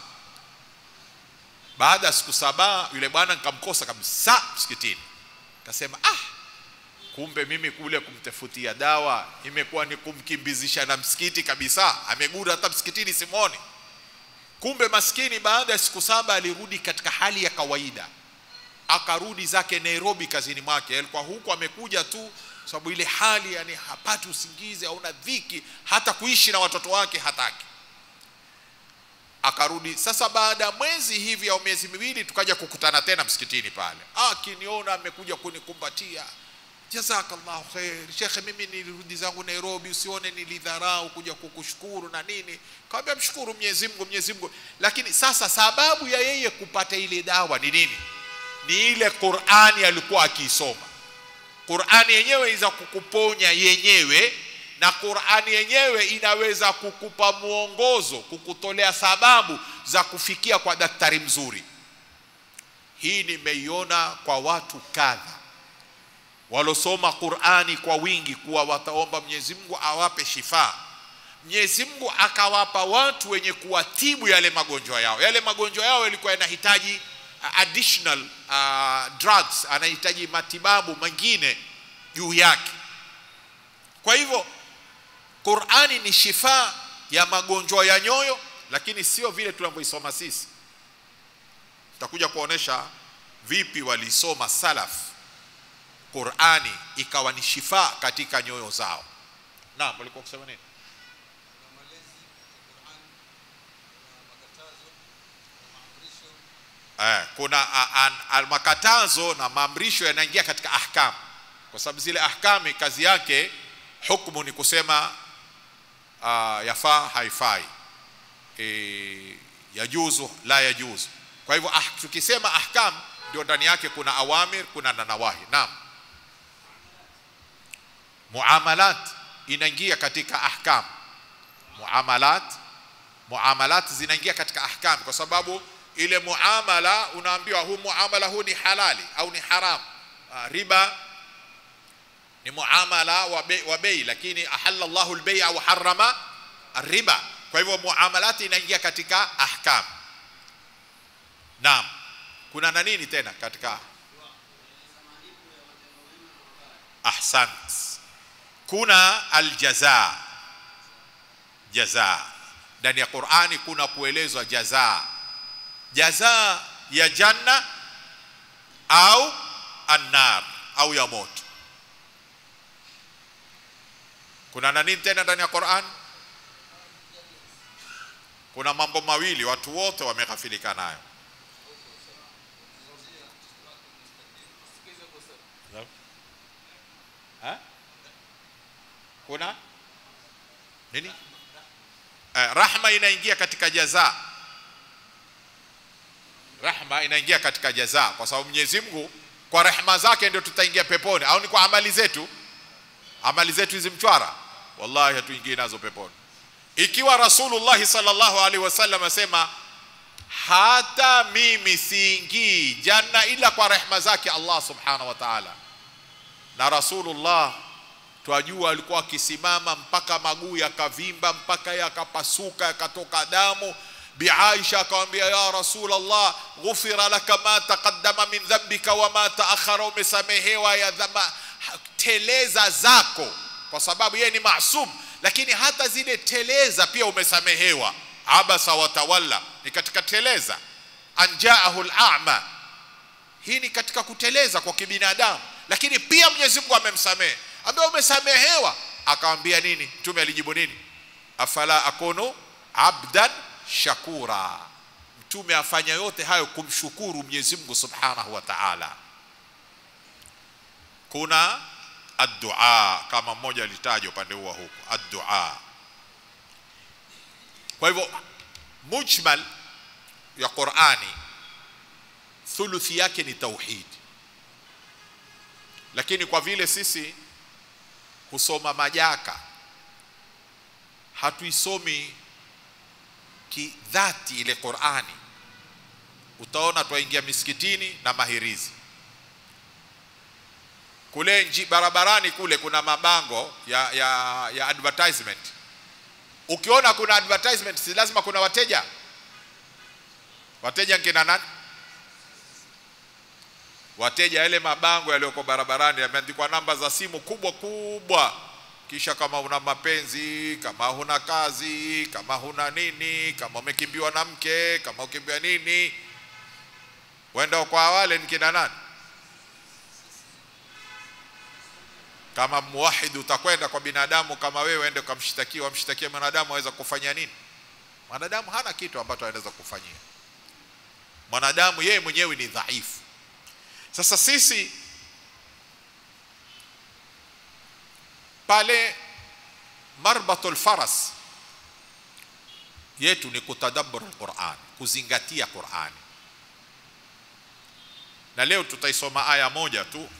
baada ya siku saba yule bwana nikamkosa kabisa msikitini akasema ah kumbe mimi kule kumtafutia dawa imekuwa ni kumkimbizisha na msikiti kabisa amegura hata msikitini simoni kumbe maskini baada ya siku saba alirudi katika hali ya kawaida akarudi zake Nairobi kazini mwake alikuwa huku amekuja tu sababu ile hali yani hapati usingizi hauna dhiki hata kuishi na watoto wake hataki akarudi sasa baada ya mwezi hivi au miezi miwili tukaja kukutana tena msikitini pale akiniona amekuja kunikumbatia jazakallahu khair shekhe mimi nilirudi zangu nairobi usione nilidharau kuja kukushukuru na nini kawambia mshukuru mwenyezi mungu mwenyezi mungu lakini sasa sababu ya yeye kupata ile dawa ni nini ni ile qurani alikuwa akiisoma qurani yenyewe iza kukuponya yenyewe na qurani yenyewe inaweza kukupa mwongozo kukutolea sababu za kufikia kwa daktari mzuri hii nimeiona kwa watu kadha walosoma Qur'ani kwa wingi kuwa wataomba Mwenyezi Mungu awape shifa. Mwenyezi Mungu akawapa watu wenye kuwatibu yale magonjwa yao. Yale magonjwa yao yalikuwa yanahitaji uh, additional uh, drugs, anahitaji matibabu mengine juu yake. Kwa hivyo Qur'ani ni shifa ya magonjwa ya nyoyo, lakini sio vile tunavyoisoma sisi. Tutakuja kuonesha vipi walisoma salaf Qur'ani ikawa ni shifa katika nyoyo zao. Naam, walikuwa kusema nini? Eh, kuna a- an- al- makatazo na maamrisho yanaingia katika ahkam, kwa sababu zile ahkami kazi yake hukumu ni kusema uh, yafaa haifai, e, yajuzu la yajuzu. Kwa hivyo ah, tukisema ahkam ndio ndani yake kuna awamir, kuna na nawahi. Naam muamalat inaingia katika ahkam muamalat muamalat zinaingia katika ahkam kwa sababu ile muamala unaambiwa huu muamala huu ni halali au ni haram Ah, riba ni muamala wa bei, wa bei lakini ahalla Allahu al-bay'a wa harrama riba kwa hivyo muamalat inaingia katika ahkam naam kuna na nini tena katika ahsant kuna aljaza jaza ndani ya Qur'ani kuna kuelezwa jaza jaza ya janna au annar au ya moto kuna na nini tena ndani ya Qur'an kuna mambo mawili watu wote wameghafilika nayo ha? kuna nini eh, rahma inaingia katika jaza rahma inaingia katika jaza kwa sababu Mwenyezi Mungu kwa rehema zake ndio tutaingia peponi au ni kwa amali zetu amali zetu hizi mchwara wallahi hatuingii nazo peponi ikiwa Rasulullah sallallahu alaihi wasallam asema hata mimi siingii janna ila kwa rehema zake Allah subhanahu wa ta'ala na Rasulullah twajua alikuwa akisimama mpaka maguu yakavimba mpaka yakapasuka yakatoka damu bi Aisha akamwambia ya Rasulullah ghufira laka ma taqaddama min dhanbika wa ma taakhara umesamehewa ya dhama teleza zako kwa sababu yeye ni maasum lakini hata zile teleza pia umesamehewa abasa watawalla ni katika teleza anjaahu al-a'ma hii ni katika kuteleza kwa kibinadamu lakini pia Mwenyezi Mungu amemsamehe ambaye umesamehewa akamwambia nini mtume alijibu nini afala akunu abdan shakura mtume afanya yote hayo kumshukuru Mwenyezi Mungu Subhanahu wa Ta'ala kuna addua kama mmoja alitaja upande huo huko addua kwa hivyo mujmal ya Qur'ani thuluthi yake ni tauhid lakini kwa vile sisi husoma majaka hatuisomi kidhati ile Qur'ani utaona twaingia misikitini na mahirizi kule nji barabarani kule kuna mabango ya, ya, ya advertisement ukiona kuna advertisement si lazima kuna wateja wateja nkina nani wateja yale mabango yaliyoko barabarani yameandikwa namba za simu kubwa kubwa kisha kama una mapenzi kama huna kazi kama huna nini kama umekimbiwa na mke kama ukimbia nini wenda kwa wale ni kina nani kama muwahid utakwenda kwa binadamu kama wewe ende ukamshtakia wamshtakie mwanadamu aweza kufanya nini mwanadamu hana kitu ambacho anaweza kufanyia mwanadamu yeye mwenyewe ni dhaifu sasa sisi pale marbatul faras yetu ni kutadabbur alquran kuzingatia qurani na leo tutaisoma aya moja tu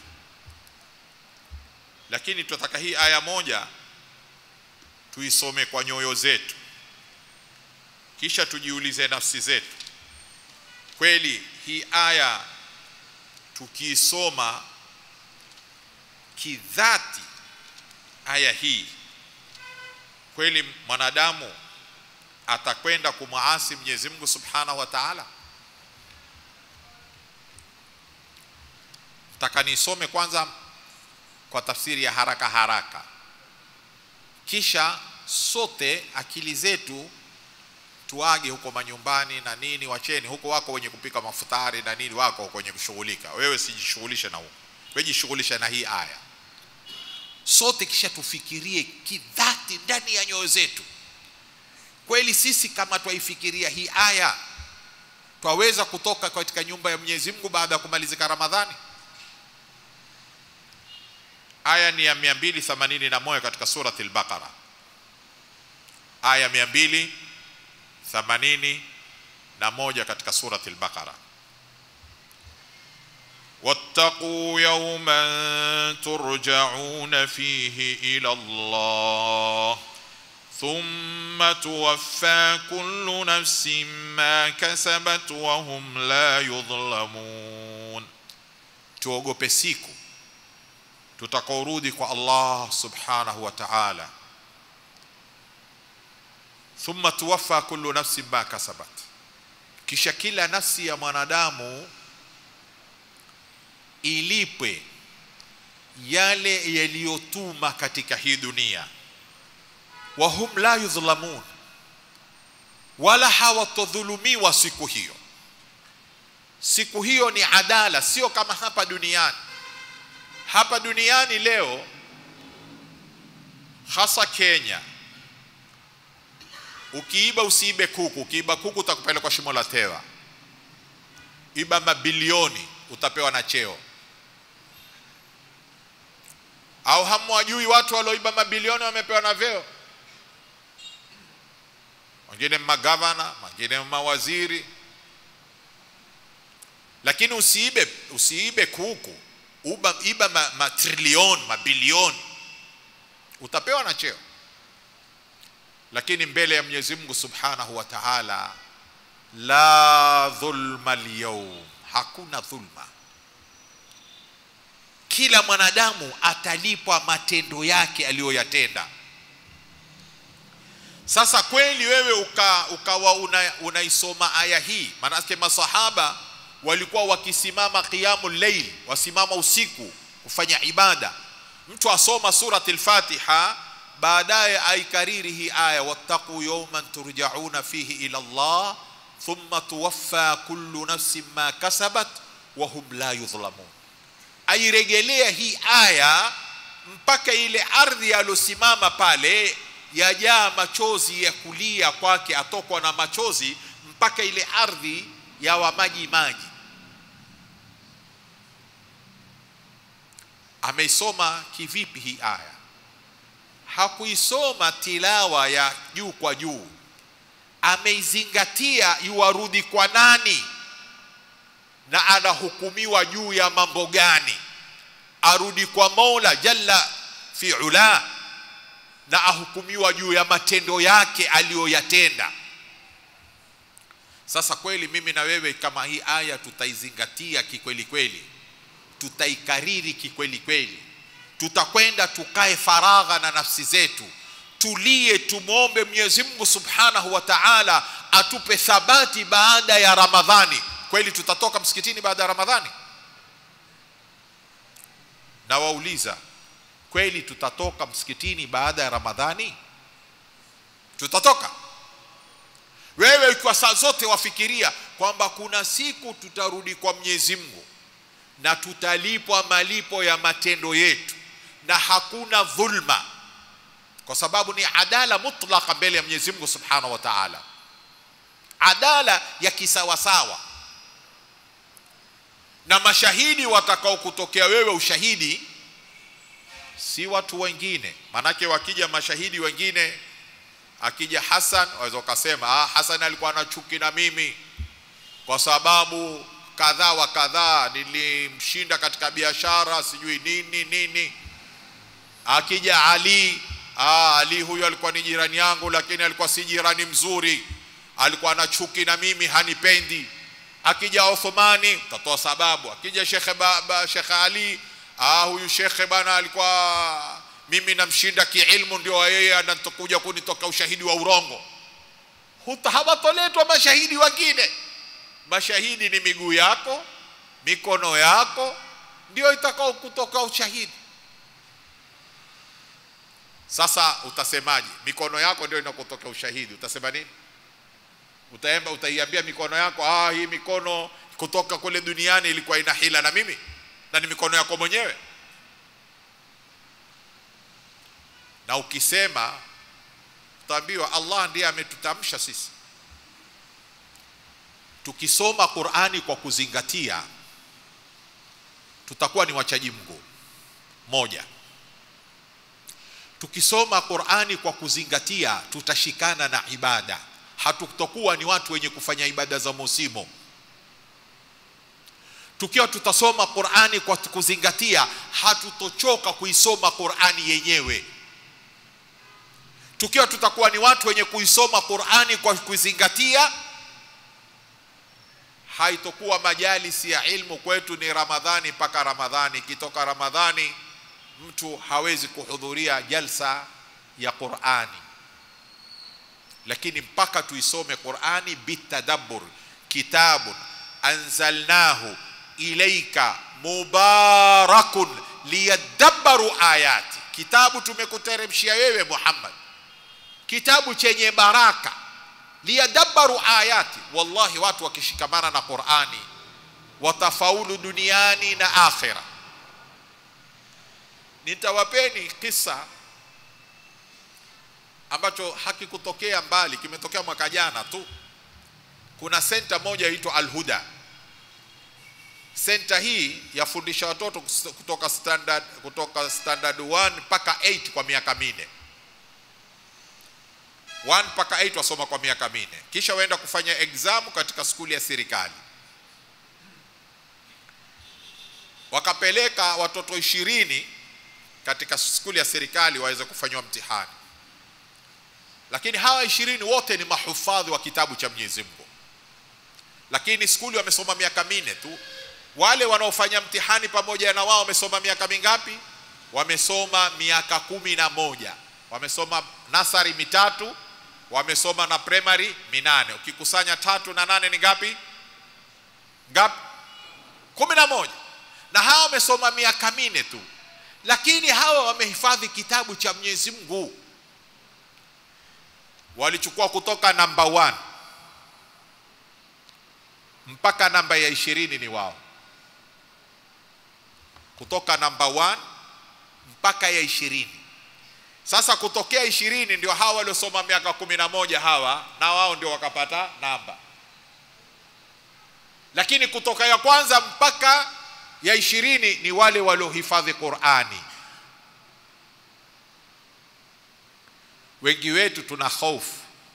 lakini tunataka hii aya moja tuisome kwa nyoyo zetu kisha tujiulize nafsi zetu kweli hii aya tukiisoma kidhati aya hii kweli mwanadamu atakwenda kumwasi Mwenyezi Mungu Subhanahu wa Ta'ala taka nisome kwanza kwa tafsiri ya haraka haraka kisha sote akili zetu tuage huko manyumbani na nini wacheni huko wako wenye kupika mafutari na nini wako kwenye kushughulika wewe sijishughulishe na huko wewe jishughulishe na hii aya sote kisha tufikirie kidhati ndani ya nyoyo zetu kweli sisi kama twaifikiria hii aya twaweza kutoka katika nyumba ya Mwenyezi Mungu baada ya kumalizika Ramadhani aya ni ya 281 katika surati al-Baqara aya 281 katika surati al-Baqara واتقوا يوما ترجعون فيه الى الله ثم توفى كل نفس ما كسبت وهم لا يظلمون tuogope siku tutakaorudi kwa Allah subhanahu wa ta'ala thumma tuwaffa kullu nafsin ma kasabat kisha kila nafsi ya mwanadamu ilipwe yale yaliyotuma katika hii dunia wahum la yudhlamun wala hawatodhulumiwa siku hiyo siku hiyo ni adala sio kama hapa duniani hapa duniani leo hasa Kenya ukiiba usiibe kuku ukiiba kuku utakupelekwa shimo la tewa iba mabilioni utapewa na cheo au hamwajui watu walioiba mabilioni wamepewa na vyeo wengine magavana wengine mawaziri lakini usiibe usiibe kuku uba, iba ma, matrilioni mabilioni utapewa na cheo lakini mbele ya Mwenyezi Mungu Subhanahu wa Ta'ala la dhulma al hakuna dhulma kila mwanadamu atalipwa matendo yake aliyoyatenda sasa kweli wewe uka, ukawa una, unaisoma aya hii maanake masahaba walikuwa wakisimama qiyamul layl wasimama usiku kufanya ibada mtu asoma surati al-Fatiha baadaye aikariri hii aya wattaqu yawman turja'una fihi ila Allah thumma tuwaffa kullu nafsin ma kasabat wa hum la yudhlamun airegelea hii aya mpaka ile ardhi alosimama pale yajaa machozi ya kulia kwake atokwa na machozi mpaka ile ardhi yawa maji maji ameisoma kivipi hii aya hakuisoma tilawa ya juu kwa juu ameizingatia yuwarudi kwa nani na anahukumiwa juu ya mambo gani arudi kwa Mola jalla fi ula na ahukumiwa juu ya matendo yake aliyoyatenda sasa kweli mimi na wewe kama hii aya tutaizingatia kikweli kweli tutaikariri kikweli kweli tutakwenda tukae faragha na nafsi zetu tulie tumwombe Mwenyezi Mungu Subhanahu wa Ta'ala atupe thabati baada ya Ramadhani kweli tutatoka msikitini baada ya Ramadhani na wauliza kweli tutatoka msikitini baada ya ramadhani tutatoka wewe kwa saa zote wafikiria kwamba kuna siku tutarudi kwa mwenyezi mungu na tutalipwa malipo ya matendo yetu na hakuna dhulma kwa sababu ni adala mutlaka mbele ya mwenyezi mungu subhanahu wa taala adala ya kisawasawa na mashahidi watakao kutokea wewe ushahidi si watu wengine manake wakija mashahidi wengine akija Hassan waweza ukasema ah, Hassan alikuwa na chuki na mimi kwa sababu kadhaa wa kadhaa nilimshinda katika biashara sijui nini nini akija Ali ah, Ali huyo alikuwa ni jirani yangu lakini alikuwa si jirani mzuri alikuwa na chuki na mimi hanipendi akija Uthmani utatoa sababu akija Sheikh Baba Sheikh Ali ah, huyu shekhe bana alikuwa mimi namshinda kiilmu ndio yeye anatokuja kunitoka ushahidi wa urongo Huta- hawatoletwa mashahidi wengine mashahidi ni miguu yako mikono yako ndio itakao kutoka ushahidi sasa utasemaje mikono yako ndio inakotoka ushahidi utasema nini utaemba utaiambia mikono yako ah hii mikono kutoka kule duniani ilikuwa ina hila na mimi na ni mikono yako mwenyewe na ukisema utaambiwa Allah ndiye ametutamsha sisi tukisoma Qur'ani kwa kuzingatia tutakuwa ni wachaji Mungu moja tukisoma Qur'ani kwa kuzingatia tutashikana na ibada hatutokuwa ni watu wenye kufanya ibada za musimu tukiwa tutasoma Qur'ani kwa kuzingatia hatutochoka kuisoma Qur'ani yenyewe tukiwa tutakuwa ni watu wenye kuisoma Qur'ani kwa kuzingatia haitokuwa majalisi ya ilmu kwetu ni Ramadhani mpaka Ramadhani ikitoka Ramadhani mtu hawezi kuhudhuria jalsa ya Qur'ani lakini mpaka tuisome Qur'ani bitadabbur kitabun anzalnahu ilaika mubarakun liyadabbaru ayati kitabu tumekuteremshia wewe Muhammad kitabu chenye baraka liyadabbaru ayati wallahi watu wakishikamana na Qur'ani watafaulu duniani na akhira nitawapeni kisa ambacho hakikutokea mbali kimetokea mwaka jana tu kuna senta moja inaitwa Al-Huda senta hii yafundisha watoto kus- kutoka standard kutoka standard 1 mpaka 8 kwa miaka minne 1 mpaka 8 wasoma kwa miaka minne kisha waenda kufanya exam katika skuli ya serikali wakapeleka watoto ishirini katika skuli ya serikali waweze kufanywa mtihani lakini hawa ishirini wote ni mahufadhi wa kitabu cha Mwenyezi Mungu lakini skuli wamesoma miaka minne tu wale wanaofanya mtihani pamoja na wao wamesoma miaka mingapi wamesoma miaka kumi na moja wamesoma nasari mitatu wamesoma na primary minane ukikusanya tatu na nane ni ngapi ngapi kumi na moja na hawa wamesoma miaka minne tu lakini hawa wamehifadhi kitabu cha Mwenyezi Mungu walichukua kutoka namba 1 mpaka namba ya ishirini ni wao kutoka namba 1 mpaka ya ishirini sasa kutokea ishirini ndio hawa waliosoma miaka kumi na moja hawa na wao ndio wakapata namba lakini kutoka ya kwanza mpaka ya ishirini ni wale waliohifadhi Qur'ani wengi wetu tuna hofu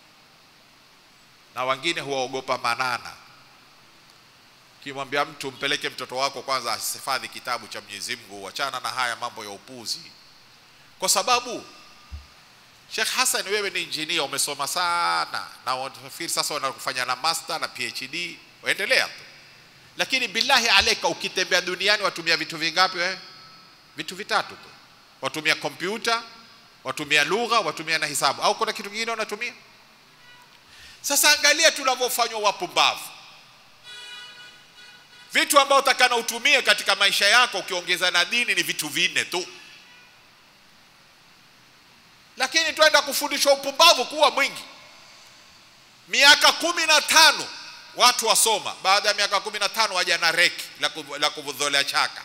na wengine huwaogopa manana kimwambia mtu mpeleke mtoto wako kwanza asihifadhi kitabu cha Mwenyezi Mungu wachana na haya mambo ya upuzi kwa sababu Sheikh Hassan wewe ni engineer umesoma sana na wanafikiri sasa wanakufanya na master na PhD waendelea tu lakini billahi aleka ukitembea duniani watumia vitu vingapi wewe vitu vitatu tu watumia kompyuta watumia lugha watumia na hisabu au kuna kitu kingine wanatumia sasa angalia tunavyofanywa wapumbavu vitu ambavyo utakana utumie katika maisha yako ukiongeza na dini ni vitu vinne tu lakini twenda kufundishwa upumbavu kuwa mwingi miaka kumi na tano watu wasoma baada ya miaka kumi na tano waja na reki la ku- la kuvudholea chaka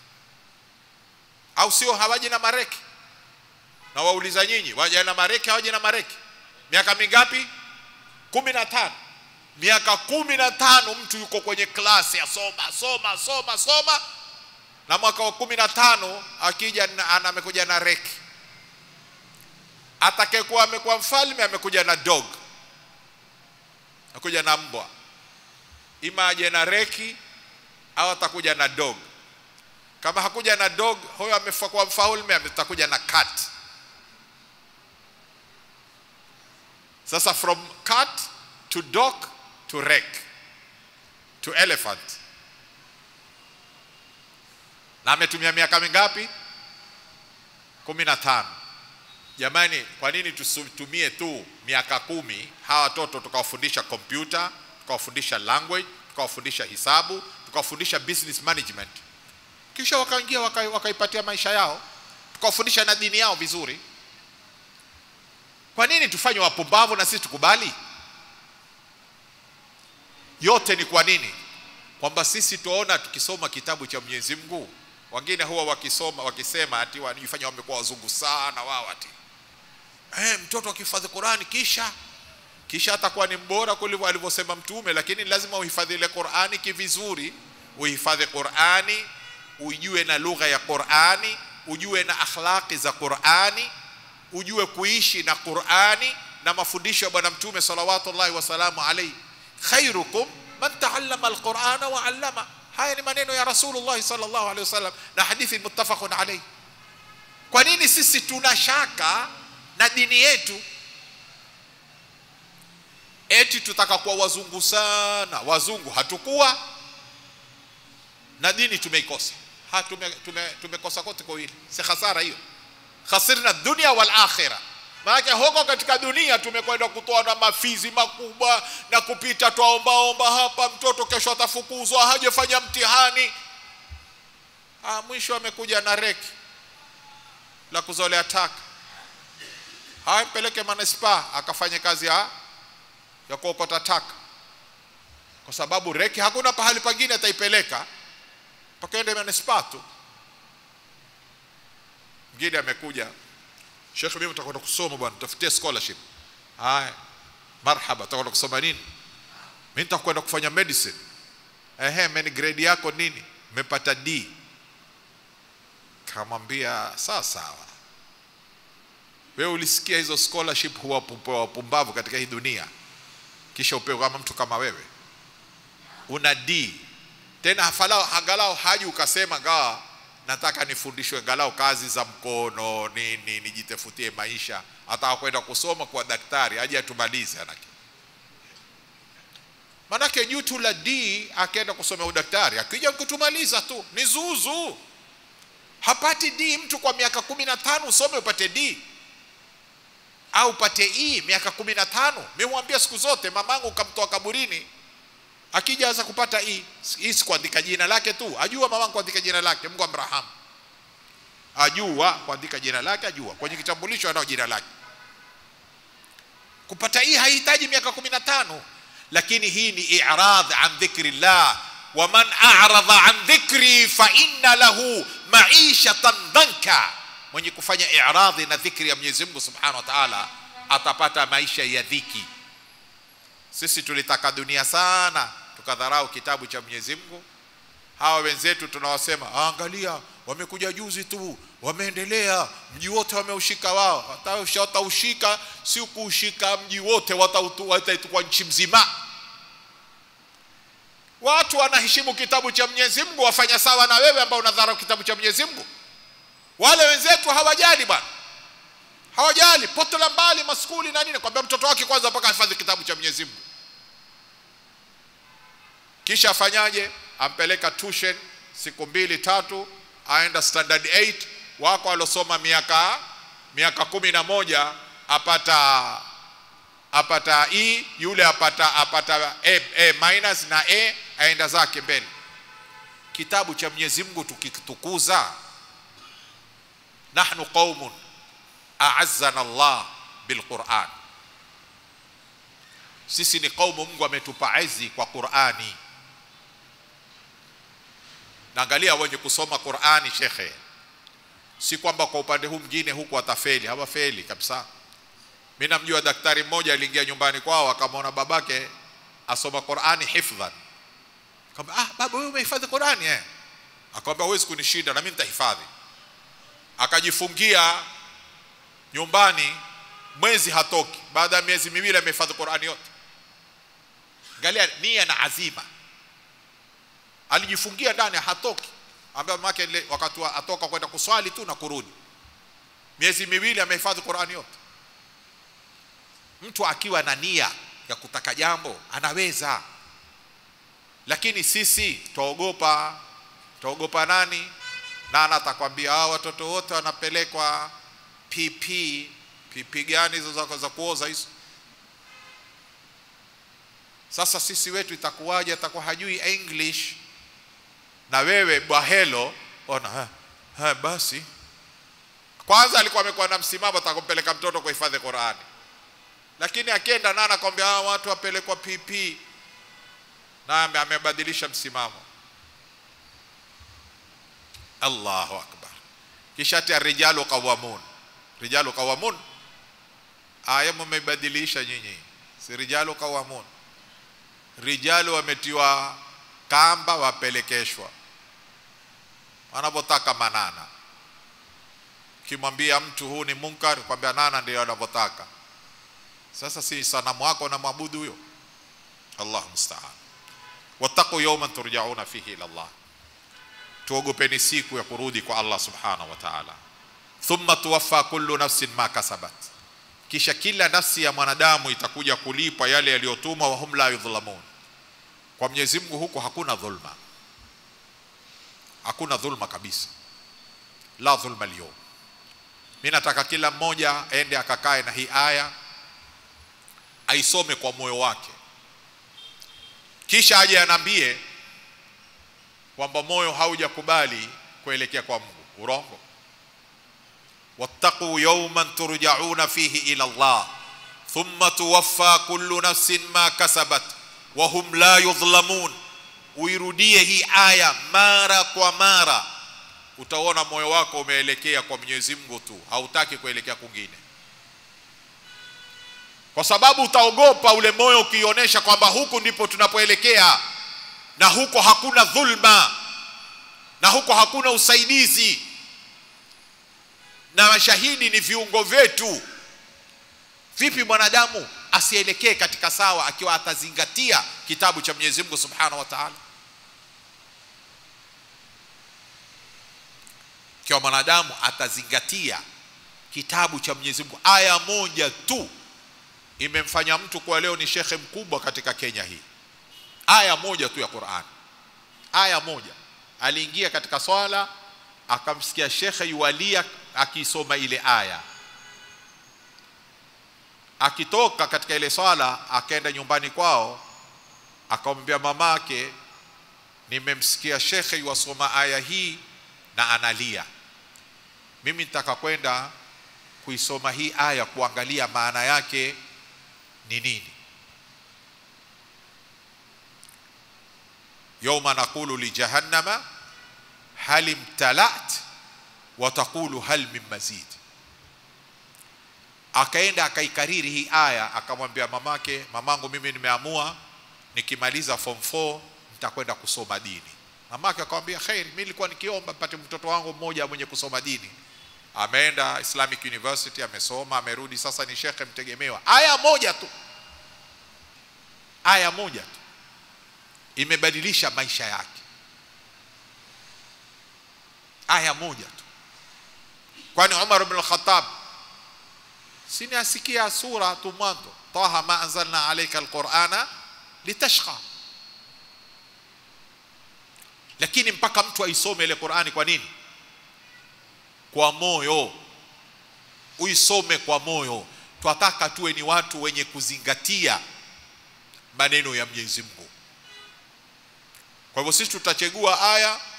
au sio hawaji na mareki na wauliza nyinyi waja na mareki hawaji na mareki miaka mingapi kumi na tano miaka kumi na tano mtu yuko kwenye klasi asoma soma soma soma na mwaka wa kumi na tano akija na- ana- amekuja na reki atakayekuwa amekuwa mfalme amekuja na dog akuja na mbwa ima aje na reki au atakuja na dog kama hakuja na dog huyo amekuwa mfalme atakuja na cat sasa from cat to dog to rek to elephant na ametumia miaka mingapi kumi na tano jamani kwa nini tusitumie tu miaka kumi hawa watoto tukawafundisha kompyuta tukawafundisha language tukawafundisha hisabu tukawafundisha business management kisha wakaingia waka- wakaipatia maisha yao tukawafundisha na dini yao vizuri kwa nini tufanye wapumbavu na sisi tukubali yote ni kwa nini kwamba sisi tuona tukisoma kitabu cha mwenyezi mungu wengine huwa wakisoma wakisema ati wanajifanya wamekuwa wazungu sana wao ati eh, mtoto akihifadhi qurani kisha kisha atakuwa ni mbora kuliko alivyosema mtume lakini lazima uhifadhi ile qurani kivizuri uhifadhi qurani ujue na lugha ya qurani ujue na akhlaqi za qurani ujue kuishi na qurani na mafundisho ya bwana mtume salawatullahi wasalamu alaihi khairukum man taallama alqurana wa allama haya ni maneno ya rasulullah sallallahu alaihi wasallam na hadithi muttafaqun alaihi kwa nini sisi tuna shaka na dini yetu eti tutaka kuwa wazungu sana wazungu hatukuwa na dini tumeikosa ha tume, tume, tumekosa kote kwa hili si hasara hiyo khasirna dunia wal akhira maanake huko katika dunia tumekwenda kutoa na mafizi makubwa na kupita twaombaomba hapa mtoto kesho atafukuzwa hajafanya mtihani ah, mwisho amekuja na reki la kuzolea taka haya mpeleke manispaa akafanye kazi ya, ya kuokota taka kwa sababu reki hakuna pahali pengine ataipeleka pakaende manispaa tu mgine amekuja shekh mimi utakwenda kusoma bwana tafutie scholarship haya marhaba utakwenda kusoma nini mimi nitakwenda kufanya medicine ehe meni grade yako nini mmepata d kamwambia sawa sawa wewe ulisikia hizo scholarship huwa pupewa wapumbavu katika hii dunia kisha upewe kama mtu kama wewe una d tena hafalau angalau haji ukasema gawa nataka nifundishwe angalau kazi za mkono nini nijitafutie maisha ataka kwenda kusoma kwa daktari aje atumalize anake manake juu tu la d akaenda kusomea udaktari akija kutumaliza tu ni zuzu hapati d mtu kwa miaka kumi na tano usome upate d au upate e miaka kumi na tano mimwambia siku zote mamangu kamtoa kaburini akija aza kupata hii hii si kuandika jina lake tu ajua mama kuandika jina lake Mungu amrahamu ajua kuandika jina lake ajua kwenye kitambulisho anao jina lake kupata hii haihitaji miaka kumi na tano lakini hii ni i'rad an dhikrillah wa man a'rada an dhikri fa inna lahu ma'ishatan dhanka mwenye kufanya i'radhi na dhikri ya Mwenyezi Mungu Subhanahu wa Ta'ala atapata maisha ya dhiki sisi tulitaka dunia sana tukadharau kitabu cha Mwenyezi Mungu hawa wenzetu tunawasema "Ah, angalia wamekuja juzi tu wameendelea mji wote wameushika wao Watausha- wataushika si kuushika mji wote watautu- wataitukua nchi mzima watu wanaheshimu kitabu cha Mwenyezi Mungu wafanya sawa na wewe ambao unadharau kitabu cha Mwenyezi Mungu wale wenzetu hawajali bwana hawajali poto la mbali maskuli na nini kwambia mtoto wake kwanza mpaka ahifadhi kitabu cha Mwenyezi Mungu kisha afanyaje ampeleka tuition siku mbili tatu aenda standard 8 wako alosoma miaka miaka kumi na moja apata apata E yule apata apata A, A minus na A aenda zake mbele kitabu cha Mwenyezi Mungu tukitukuza nahnu qaumun a'azzana Allah bilquran sisi ni kaumu Mungu ametupa izi kwa Qurani naangalia wenye kusoma Qurani shekhe si kwamba kwa upande huu mwingine huku watafeli hawafeli kabisa mimi namjua daktari mmoja aliingia nyumbani kwao akamwona babake asoma Qurani hifdhan kama ah baba wewe umehifadhi Qurani eh akamwambia huwezi kunishinda na mimi nitahifadhi akajifungia nyumbani mwezi hatoki baada ya miezi miwili amehifadhi Qurani yote angalia nia na azima alijifungia ndani hatoki ambaye mamake ile wakati wa- atoka kwenda kuswali tu na kurudi miezi miwili amehifadhi Qurani yote mtu akiwa na nia ya kutaka jambo anaweza lakini sisi twaogopa twaogopa nani nana atakwambia hao watoto wote wanapelekwa pp pp gani hizo za, za kuoza hizo sasa sisi wetu itakuwaje atakuwa hajui english na wewe bwahelo ona ha, ha, basi kwanza alikuwa amekuwa na msimamo atakumpeleka mtoto kuhifadhi qurani lakini akienda nana akwambia hawa watu wapelekwa pp na ame- amebadilisha msimamo allahu akbar kisha ati rijalu qawamun rijalu qawamun aya mmebadilisha nyinyi si rijalu qawamun rijalu wametiwa kamba wapelekeshwa wanavyotaka manana ukimwambia mtu huu ni munkar kwambia nana ndio anavyotaka sasa si sanamu wako unamwabudu huyo allahu mustaan wattaqu yawman turjauna fihi ila Allah tuogopeni siku ya kurudi kwa Allah subhanahu wa ta'ala thumma tuwaffa kullu nafsin ma kasabat kisha kila nafsi ya mwanadamu itakuja kulipwa yale yaliyotumwa wa hum la yudhlamun kwa Mwenyezi Mungu huko hakuna dhulma hakuna dhulma kabisa la dhulma leo mimi nataka kila mmoja aende akakae na hii aya aisome kwa moyo wake kisha aje anambie kwamba moyo haujakubali kuelekea kwa Mungu urongo wattaqu yawman turjauna fihi ila Allah thumma tuwaffa kullu nafsin ma kasabat wa hum la yudhlamun uirudie hii aya mara kwa mara utaona moyo wako umeelekea kwa Mwenyezi Mungu tu hautaki kuelekea kwingine kwa sababu utaogopa ule moyo ukionyesha kwamba huku ndipo tunapoelekea na huko hakuna dhulma na huko hakuna usaidizi na mashahidi ni viungo vyetu vipi mwanadamu asielekee katika sawa akiwa atazingatia kitabu cha Mwenyezi Mungu Subhanahu wa Ta'ala ikiwa mwanadamu atazingatia kitabu cha Mwenyezi Mungu aya moja tu imemfanya mtu kuwa leo ni shekhe mkubwa katika Kenya hii aya moja tu ya Qur'an aya moja aliingia katika swala akamsikia shekhe yualia akisoma ile aya akitoka katika ile swala akaenda nyumbani kwao akamwambia mamake nimemsikia shekhe yuwasoma aya hii na analia mimi nitaka kwenda kuisoma hii aya kuangalia maana yake ni nini yauma naqulu lijahannama hal imtalat wa taqulu hal min mazid akaenda akaikariri hii aya akamwambia mamake mamangu mimi nimeamua nikimaliza form 4 nitakwenda kusoma dini mamake akamwambia khairi mimi nilikuwa nikiomba mpate mtoto wangu mmoja mwenye kusoma dini ameenda Islamic University amesoma amerudi sasa ni shekhe mtegemewa aya moja tu aya moja tu imebadilisha maisha yake aya moja tu kwani Umar ibn al-Khattab sini asikia sura tu mwanzo taha ma anzalna alayka alqur'ana litashqa lakini mpaka mtu aisome ile Qur'ani kwa nini kwa moyo uisome kwa moyo twataka tuwe ni watu wenye kuzingatia maneno ya Mwenyezi Mungu kwa hivyo sisi tutachagua aya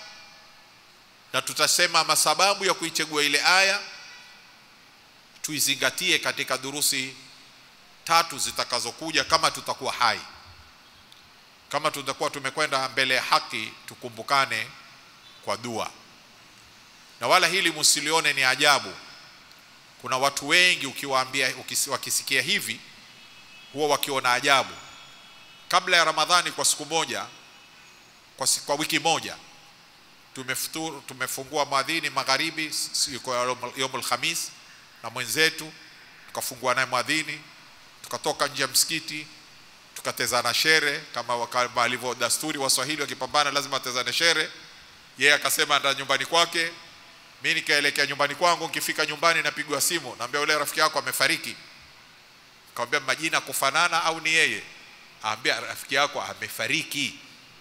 na tutasema masababu ya kuichagua ile aya tuizingatie katika durusi tatu zitakazokuja kama tutakuwa hai kama tutakuwa tumekwenda mbele ya haki tukumbukane kwa dua na wala hili msilione ni ajabu kuna watu wengi ukiwaambia ukisi- wakisikia hivi huwa wakiona ajabu kabla ya ramadhani kwa siku moja kwa, si- kwa wiki moja tumefuturu, tumefungua mwadhini magharibi siku ya yom- yomul khamis na mwenzetu tukafungua naye mwadhini tukatoka nje ya msikiti tukatezana shere kama waka- kama alivyo dasturi waswahili wakipambana lazima atezane shere yeye akasema enda nyumbani kwake mi nikaelekea nyumbani kwangu nikifika nyumbani napigwa simu naambia yule rafiki yako amefariki kawambia majina kufanana au ni yeye aambia rafiki yako amefariki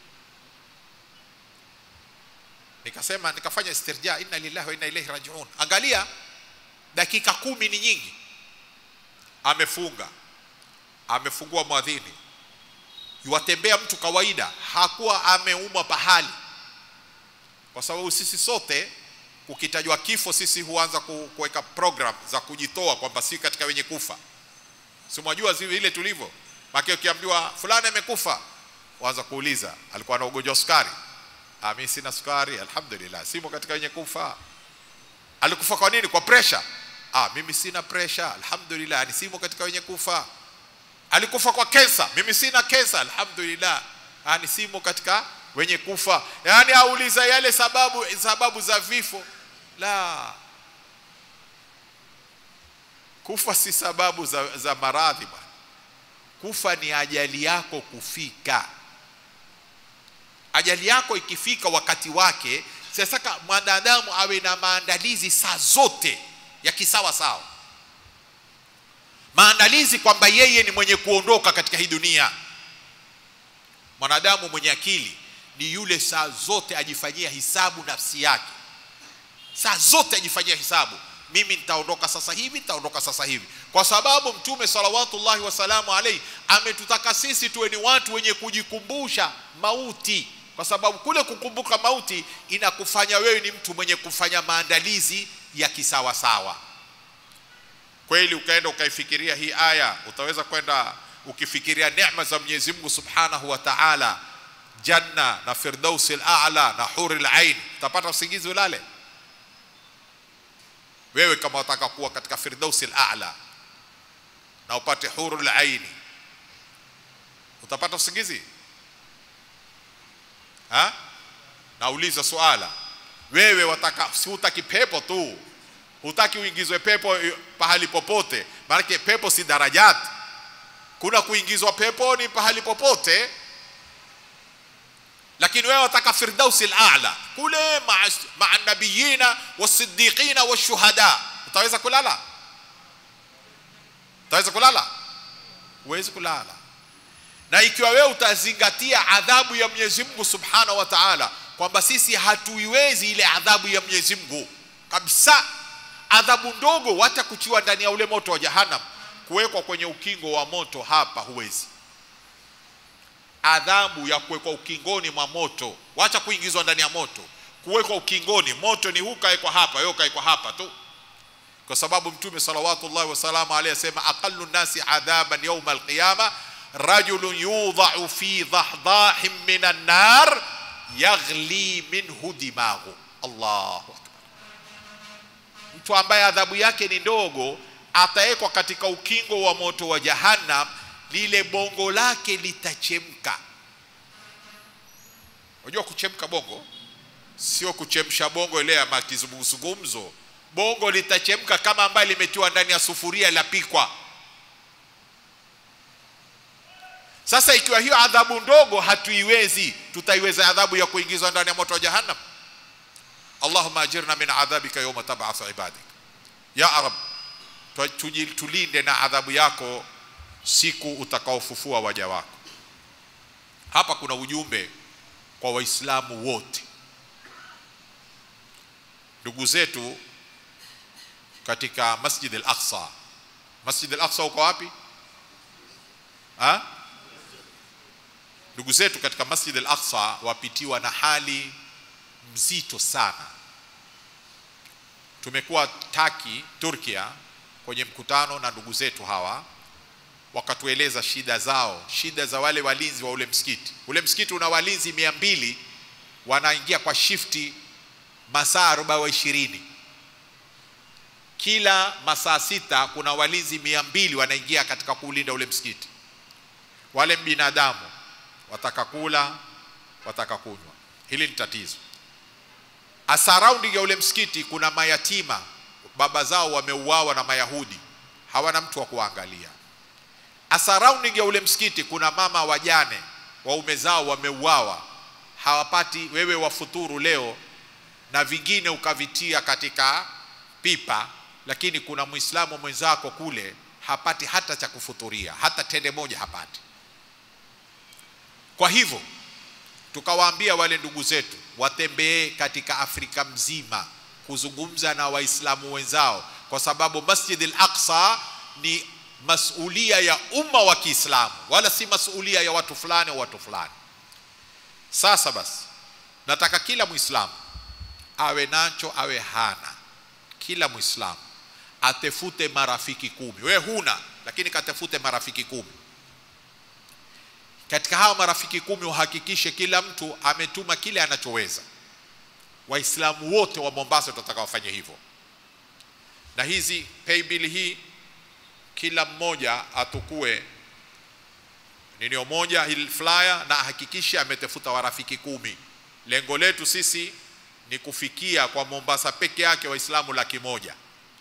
nikasema nikafanya istirja inna lillahi wa inna ilaihi rajiun angalia dakika kumi ni nyingi amefunga amefungua mwadhini yuwatembea mtu kawaida hakuwa ameumwa pahali kwa sababu sisi sote kukitajwa kifo sisi huanza ku- kuweka program za kujitoa kwamba si katika wenye kufa si mwajua zi- ile tulivyo make ukiambiwa fulani amekufa waanza kuuliza alikuwa na ugonjwa wa sukari ah, mimi sina sukari alhamdulillah simo katika wenye kufa alikufa kwa nini kwa pressure ah, mimi sina pressure alhamdulillah ni simo katika wenye kufa alikufa kwa kensa mimi sina kensa alhamdulillah ah, ni simo katika wenye kufa yaani auliza yale sababu sababu za vifo la kufa si sababu za, za maradhi bwana kufa ni ajali yako kufika ajali yako ikifika wakati wake sasa mwanadamu awe na maandalizi saa zote ya kisawa sawa maandalizi kwamba yeye ni mwenye kuondoka katika hii dunia mwanadamu mwenye akili ni yule saa zote ajifanyia hisabu nafsi yake saa zote ajifanyia hisabu mimi nitaondoka sasa hivi nitaondoka sasa hivi kwa sababu mtume salawatullahi wasalamu alaihi ametutaka sisi tuwe ni watu wenye kujikumbusha mauti kwa sababu kule kukumbuka mauti inakufanya wewe ni mtu mwenye kufanya maandalizi ya kisawasawa kweli ukaenda ukaifikiria hii aya utaweza kwenda ukifikiria neema za Mwenyezi Mungu Subhanahu wa Ta'ala janna na firdausi al-a'la na huril ain utapata usingizi ulale wewe kama wataka kuwa katika firdausi al-a'la na upate hurul aini utapata usingizi ha nauliza swala wewe wataka si utaki pepo tu hutaki uingizwe pepo eh, pahali popote maanake pepo si darajati kuna kuingizwa peponi pahali popote lakini wewe wataka firdausi al-a'la kule maa maa nabiyina wasiddiqina washuhada utaweza kulala utaweza kulala huwezi kulala na ikiwa wewe utazingatia adhabu ya Mwenyezi Mungu Subhanahu wa Ta'ala kwamba sisi hatuiwezi ile adhabu ya Mwenyezi Mungu kabisa adhabu ndogo hata kuchiwa ndani ya ule moto wa jahannam kuwekwa kwenye ukingo wa moto hapa huwezi adhabu ya kuwekwa ukingoni mwa moto wacha kuingizwa ndani ya moto kuwekwa ukingoni moto ni huu kaekwa hapa wewe kaekwa hapa tu kwa sababu mtume salawatullahi wasalamu alayhi asema aqallu nasi adhaban yawma alqiyama rajulun yudha'u fi dhahdahin minan nar yaghli minhu dimaghu Allahu akbar mtu ambaye adhabu yake ni ndogo atawekwa katika ukingo wa moto wa jahannam lile bongo lake litachemka unajua kuchemka bongo sio kuchemsha bongo ile ya makizungumzo bongo litachemka kama ambaye limetiwa ndani ya sufuria lapikwa sasa ikiwa hiyo adhabu ndogo hatuiwezi tutaiweza adhabu ya kuingizwa ndani ya moto wa jahannam allahumma ajirna min adhabika yawma tab'athu ibadik ya rab tuji- tulinde na adhabu yako siku utakaofufua waja wako hapa kuna ujumbe kwa waislamu wote ndugu zetu katika masjid al-aqsa masjid al-aqsa uko wapi ha? ndugu zetu katika masjid al-aqsa wapitiwa na hali mzito sana tumekuwa Taki, Turkia kwenye mkutano na ndugu zetu hawa, wakatueleza shida zao, shida za wale walinzi wa ule msikiti. Ule msikiti una walinzi mia mbili wanaingia kwa shifti masaa arobaini wa ishirini kila masaa sita kuna walinzi mia mbili wanaingia katika kuulinda ule msikiti. Wale binadamu wataka kula, wataka kunywa, hili ni tatizo. A surrounding ya ule msikiti kuna mayatima, baba zao wameuawa na Mayahudi, hawana mtu wa kuangalia. A surrounding ya ule msikiti kuna mama wajane, waume zao wameuawa, hawapati. Wewe wafuturu leo na vingine ukavitia katika pipa, lakini kuna Muislamu mwenzako kule hapati hata cha kufuturia, hata tende moja hapati. Kwa hivyo tukawaambia wale ndugu zetu watembee katika Afrika mzima kuzungumza na Waislamu wenzao, kwa sababu Masjid al-Aqsa ni masulia ya umma wa Kiislamu, wala si masulia ya watu fulani au watu fulani. Sasa basi, nataka kila Muislamu awe nacho awe hana, kila Muislamu atefute marafiki kumi. We huna, lakini katefute marafiki kumi katika hawa marafiki kumi uhakikishe kila mtu ametuma kile anachoweza. Waislamu wote wa Mombasa tutataka wafanye hivyo, na hizi pay bill hii kila mmoja atukue ninio moja hii flyer na ahakikishe ametafuta warafiki kumi. Lengo letu sisi ni kufikia kwa Mombasa peke yake Waislamu laki moja.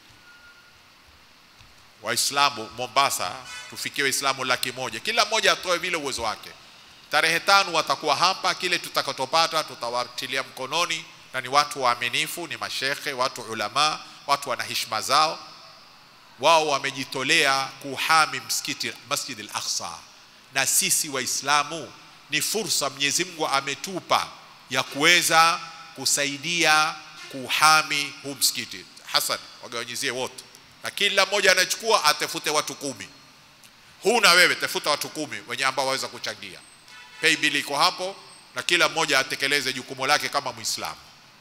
Waislamu Mombasa tufikie Waislamu laki moja, kila mmoja atoe vile uwezo wake. Tarehe tano watakuwa hapa, kile tutakachopata tutawatilia mkononi, na ni watu waaminifu, ni mashekhe, watu ulama, watu wana heshima zao. Wao wamejitolea kuhami msikiti Masjid al-Aqsa, na sisi Waislamu ni fursa Mwenyezi Mungu ametupa ya kuweza kusaidia kuhami huu msikiti. Hasan, wagawanyizie wote na kila mmoja anachukua atafute watu kumi. Huna wewe, tafuta watu kumi wenye ambao waweza kuchangia. Pay bill iko hapo, na kila mmoja atekeleze jukumu lake kama Muislamu.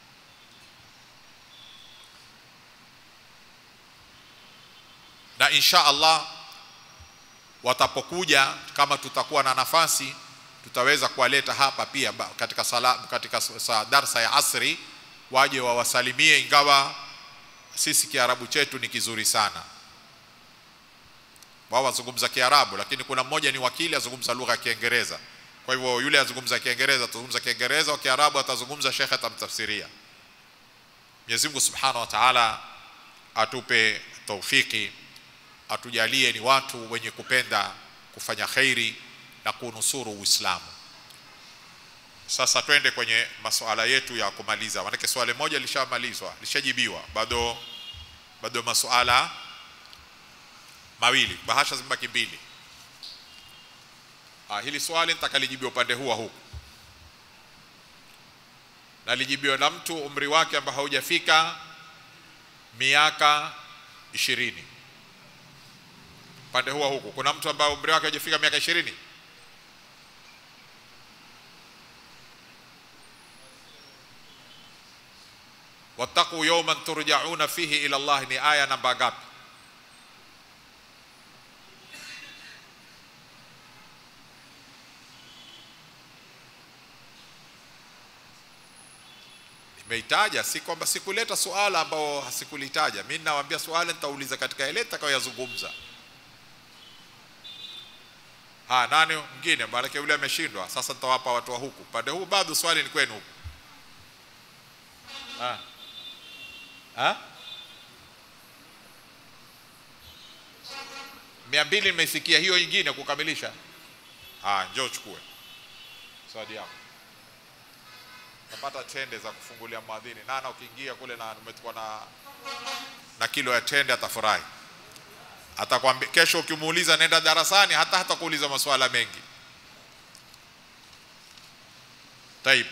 Na insha Allah watapokuja, kama tutakuwa na nafasi, tutaweza kuwaleta hapa pia katika sala, katika sa darsa ya asri, waje wawasalimie, ingawa sisi Kiarabu chetu ni kizuri sana. Wao wazungumza Kiarabu, lakini kuna mmoja ni wakili azungumza lugha ya Kiingereza. Kwa hivyo yule azungumza Kiingereza atazungumza Kiingereza, wa Kiarabu atazungumza, shekhe atamtafsiria. Mwenyezi Mungu Subhanahu wa Ta'ala atupe taufiki, atujalie ni watu wenye kupenda kufanya khairi na kunusuru Uislamu. Sasa twende kwenye masuala yetu ya kumaliza, maanake swali moja lishamalizwa, lishajibiwa, bado bado masuala mawili, bahasha zimebaki mbili. Ah, hili swali nitakalijibiwa upande huu wa huku, na lijibiwa na mtu umri wake ambao haujafika miaka ishirini. Upande huu wa huku kuna mtu ambaye umri wake haujafika miaka ishirini? wattaqu yawman turjauna fihi ila Allah ni aya namba ngapi? Nimeitaja, si kwamba sikuleta suala ambao hasikulitaja. Mimi nawaambia suala nitauliza katika ile nitakayozungumza. Ha, nani mwingine? Maanake yule ameshindwa. Sasa nitawapa watu wa huku pande huu, bado swali ni kwenu huku. Ha. Ha? mia mbili nimeisikia hiyo ingine kukamilisha. Ah, njoo uchukue swali yako, napata tende za kufungulia mwadhini. Nana ukiingia kule na umetoka na na kilo ya tende atafurahi, atakwambia kesho. Ukimuuliza nenda darasani, hata hata kuuliza masuala mengi. Taib,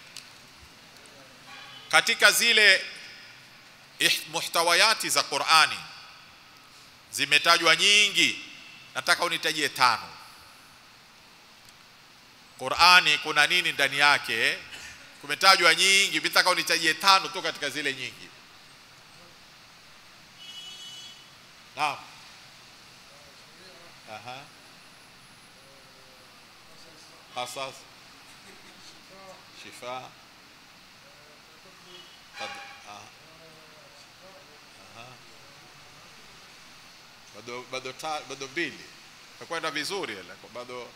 katika zile muhtawayati za Qur'ani zimetajwa nyingi, nataka unitajie tano. Qur'ani kuna nini ndani yake? Kumetajwa nyingi, nataka unitajie tano tu katika zile nyingi. naam aha qasas shifa Qad- ah. Aha. bado bado ta, bado mbili takwenda vizuri ile bado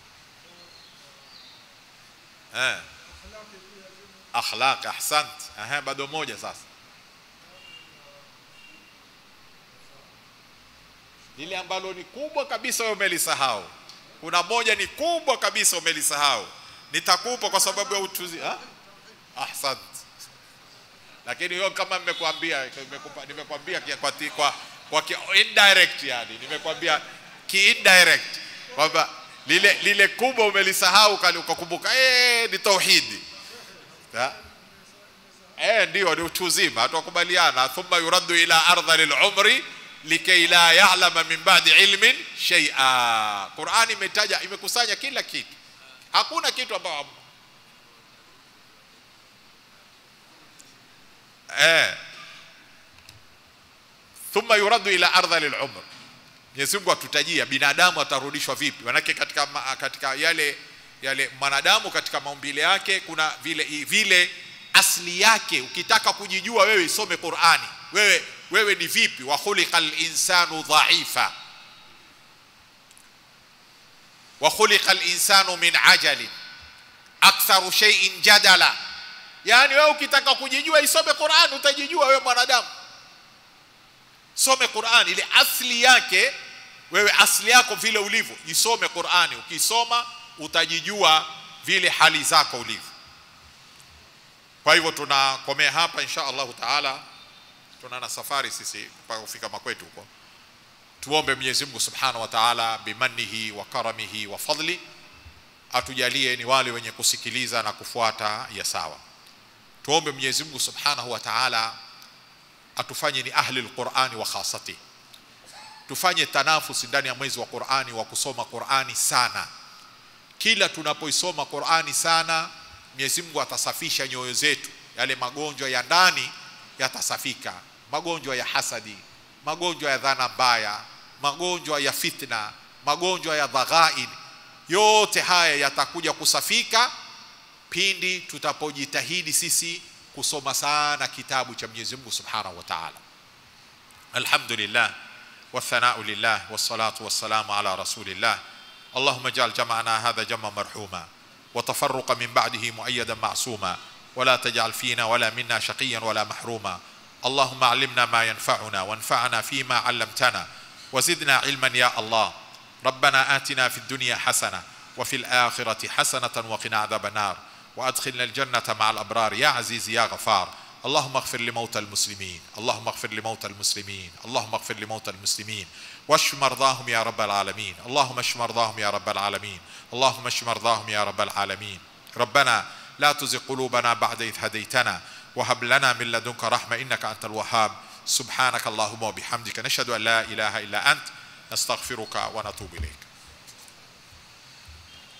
eh akhlaq ahsant aha bado moja sasa lile ambalo ni kubwa kabisa wewe umelisahau kuna moja ni kubwa kabisa umelisahau nitakupa kwa sababu ya utuzi ha? ahsant lakini hiyo kama nimekwambia nimekupa- nimekwambia kia- kwa, ti- kwa, kwa ki, indirect yani nimekwambia ki indirect kwamba lile lile kubwa umelisahau kali ukakumbuka eh ni tauhidi Ha? eh ndio ni utu uzima hatukubaliana thumma yuraddu ila ardhil umri likay la ya'lama min ba'di ilmin shay'a Qur'ani imetaja imekusanya kila kitu hakuna kitu ambao eh thumma yuraddu ila ardhil umr Mwenyezi Mungu atutajia binadamu atarudishwa vipi manake katika ma- katika yale yale mwanadamu katika maumbile yake kuna vile vile asli yake ukitaka kujijua wewe isome Qur'ani wewe wewe ni vipi wa khuliqal insanu dhaifa wa khuliqal insanu min ajalin aktharu shay'in jadala yani wewe ukitaka kujijua isome Qur'an utajijua wewe mwanadamu some Qur'an ile asli yake wewe asli yako vile ulivyo isome Qur'ani ukisoma utajijua vile hali zako ulivyo kwa hivyo tunakomea hapa insha Allahu taala tuna na safari sisi mpaka kufika makwetu huko tuombe Mwenyezi Mungu Subhanahu wa Ta'ala bimannihi wa karamihi wa fadli atujalie ni wale wenye kusikiliza na kufuata ya sawa tuombe Mwenyezi Mungu Subhanahu wa Ta'ala atufanye ni ahli alqur'ani wa khasati tufanye tanafusi ndani ya mwezi wa Qur'ani wa kusoma Qur'ani sana kila tunapoisoma Qur'ani sana Mwenyezi Mungu atasafisha nyoyo zetu yale magonjwa ya ndani yatasafika magonjwa ya hasadi magonjwa ya dhana mbaya magonjwa ya fitna magonjwa ya dhaghain yote haya yatakuja kusafika pindi tutapojitahidi sisi kusoma sana kitabu cha Mwenyezi Mungu Subhanahu wa Ta'ala alhamdulillah والثناء لله والصلاة والسلام على رسول الله اللهم اجعل جمعنا هذا جمع مرحوما وتفرق من بعده مؤيدا معصوما ولا تجعل فينا ولا منا شقيا ولا محروما اللهم علمنا ما ينفعنا وانفعنا فيما علمتنا وزدنا علما يا الله ربنا آتنا في الدنيا حسنة وفي الآخرة حسنة وقنا عذاب النار وأدخلنا الجنة مع الأبرار يا عزيز يا غفار اللهم اغفر لموتى المسلمين اللهم اغفر لموتى المسلمين اللهم اغفر لموتى المسلمين واشف مرضاهم يا رب العالمين اللهم اشف مرضاهم يا رب العالمين اللهم اشف مرضاهم يا رب العالمين ربنا لا تزغ قلوبنا بعد إذ هديتنا وهب لنا من لدنك رحمة إنك أنت الوهاب سبحانك اللهم وبحمدك نشهد أن لا إله إلا أنت نستغفرك ونتوب إليك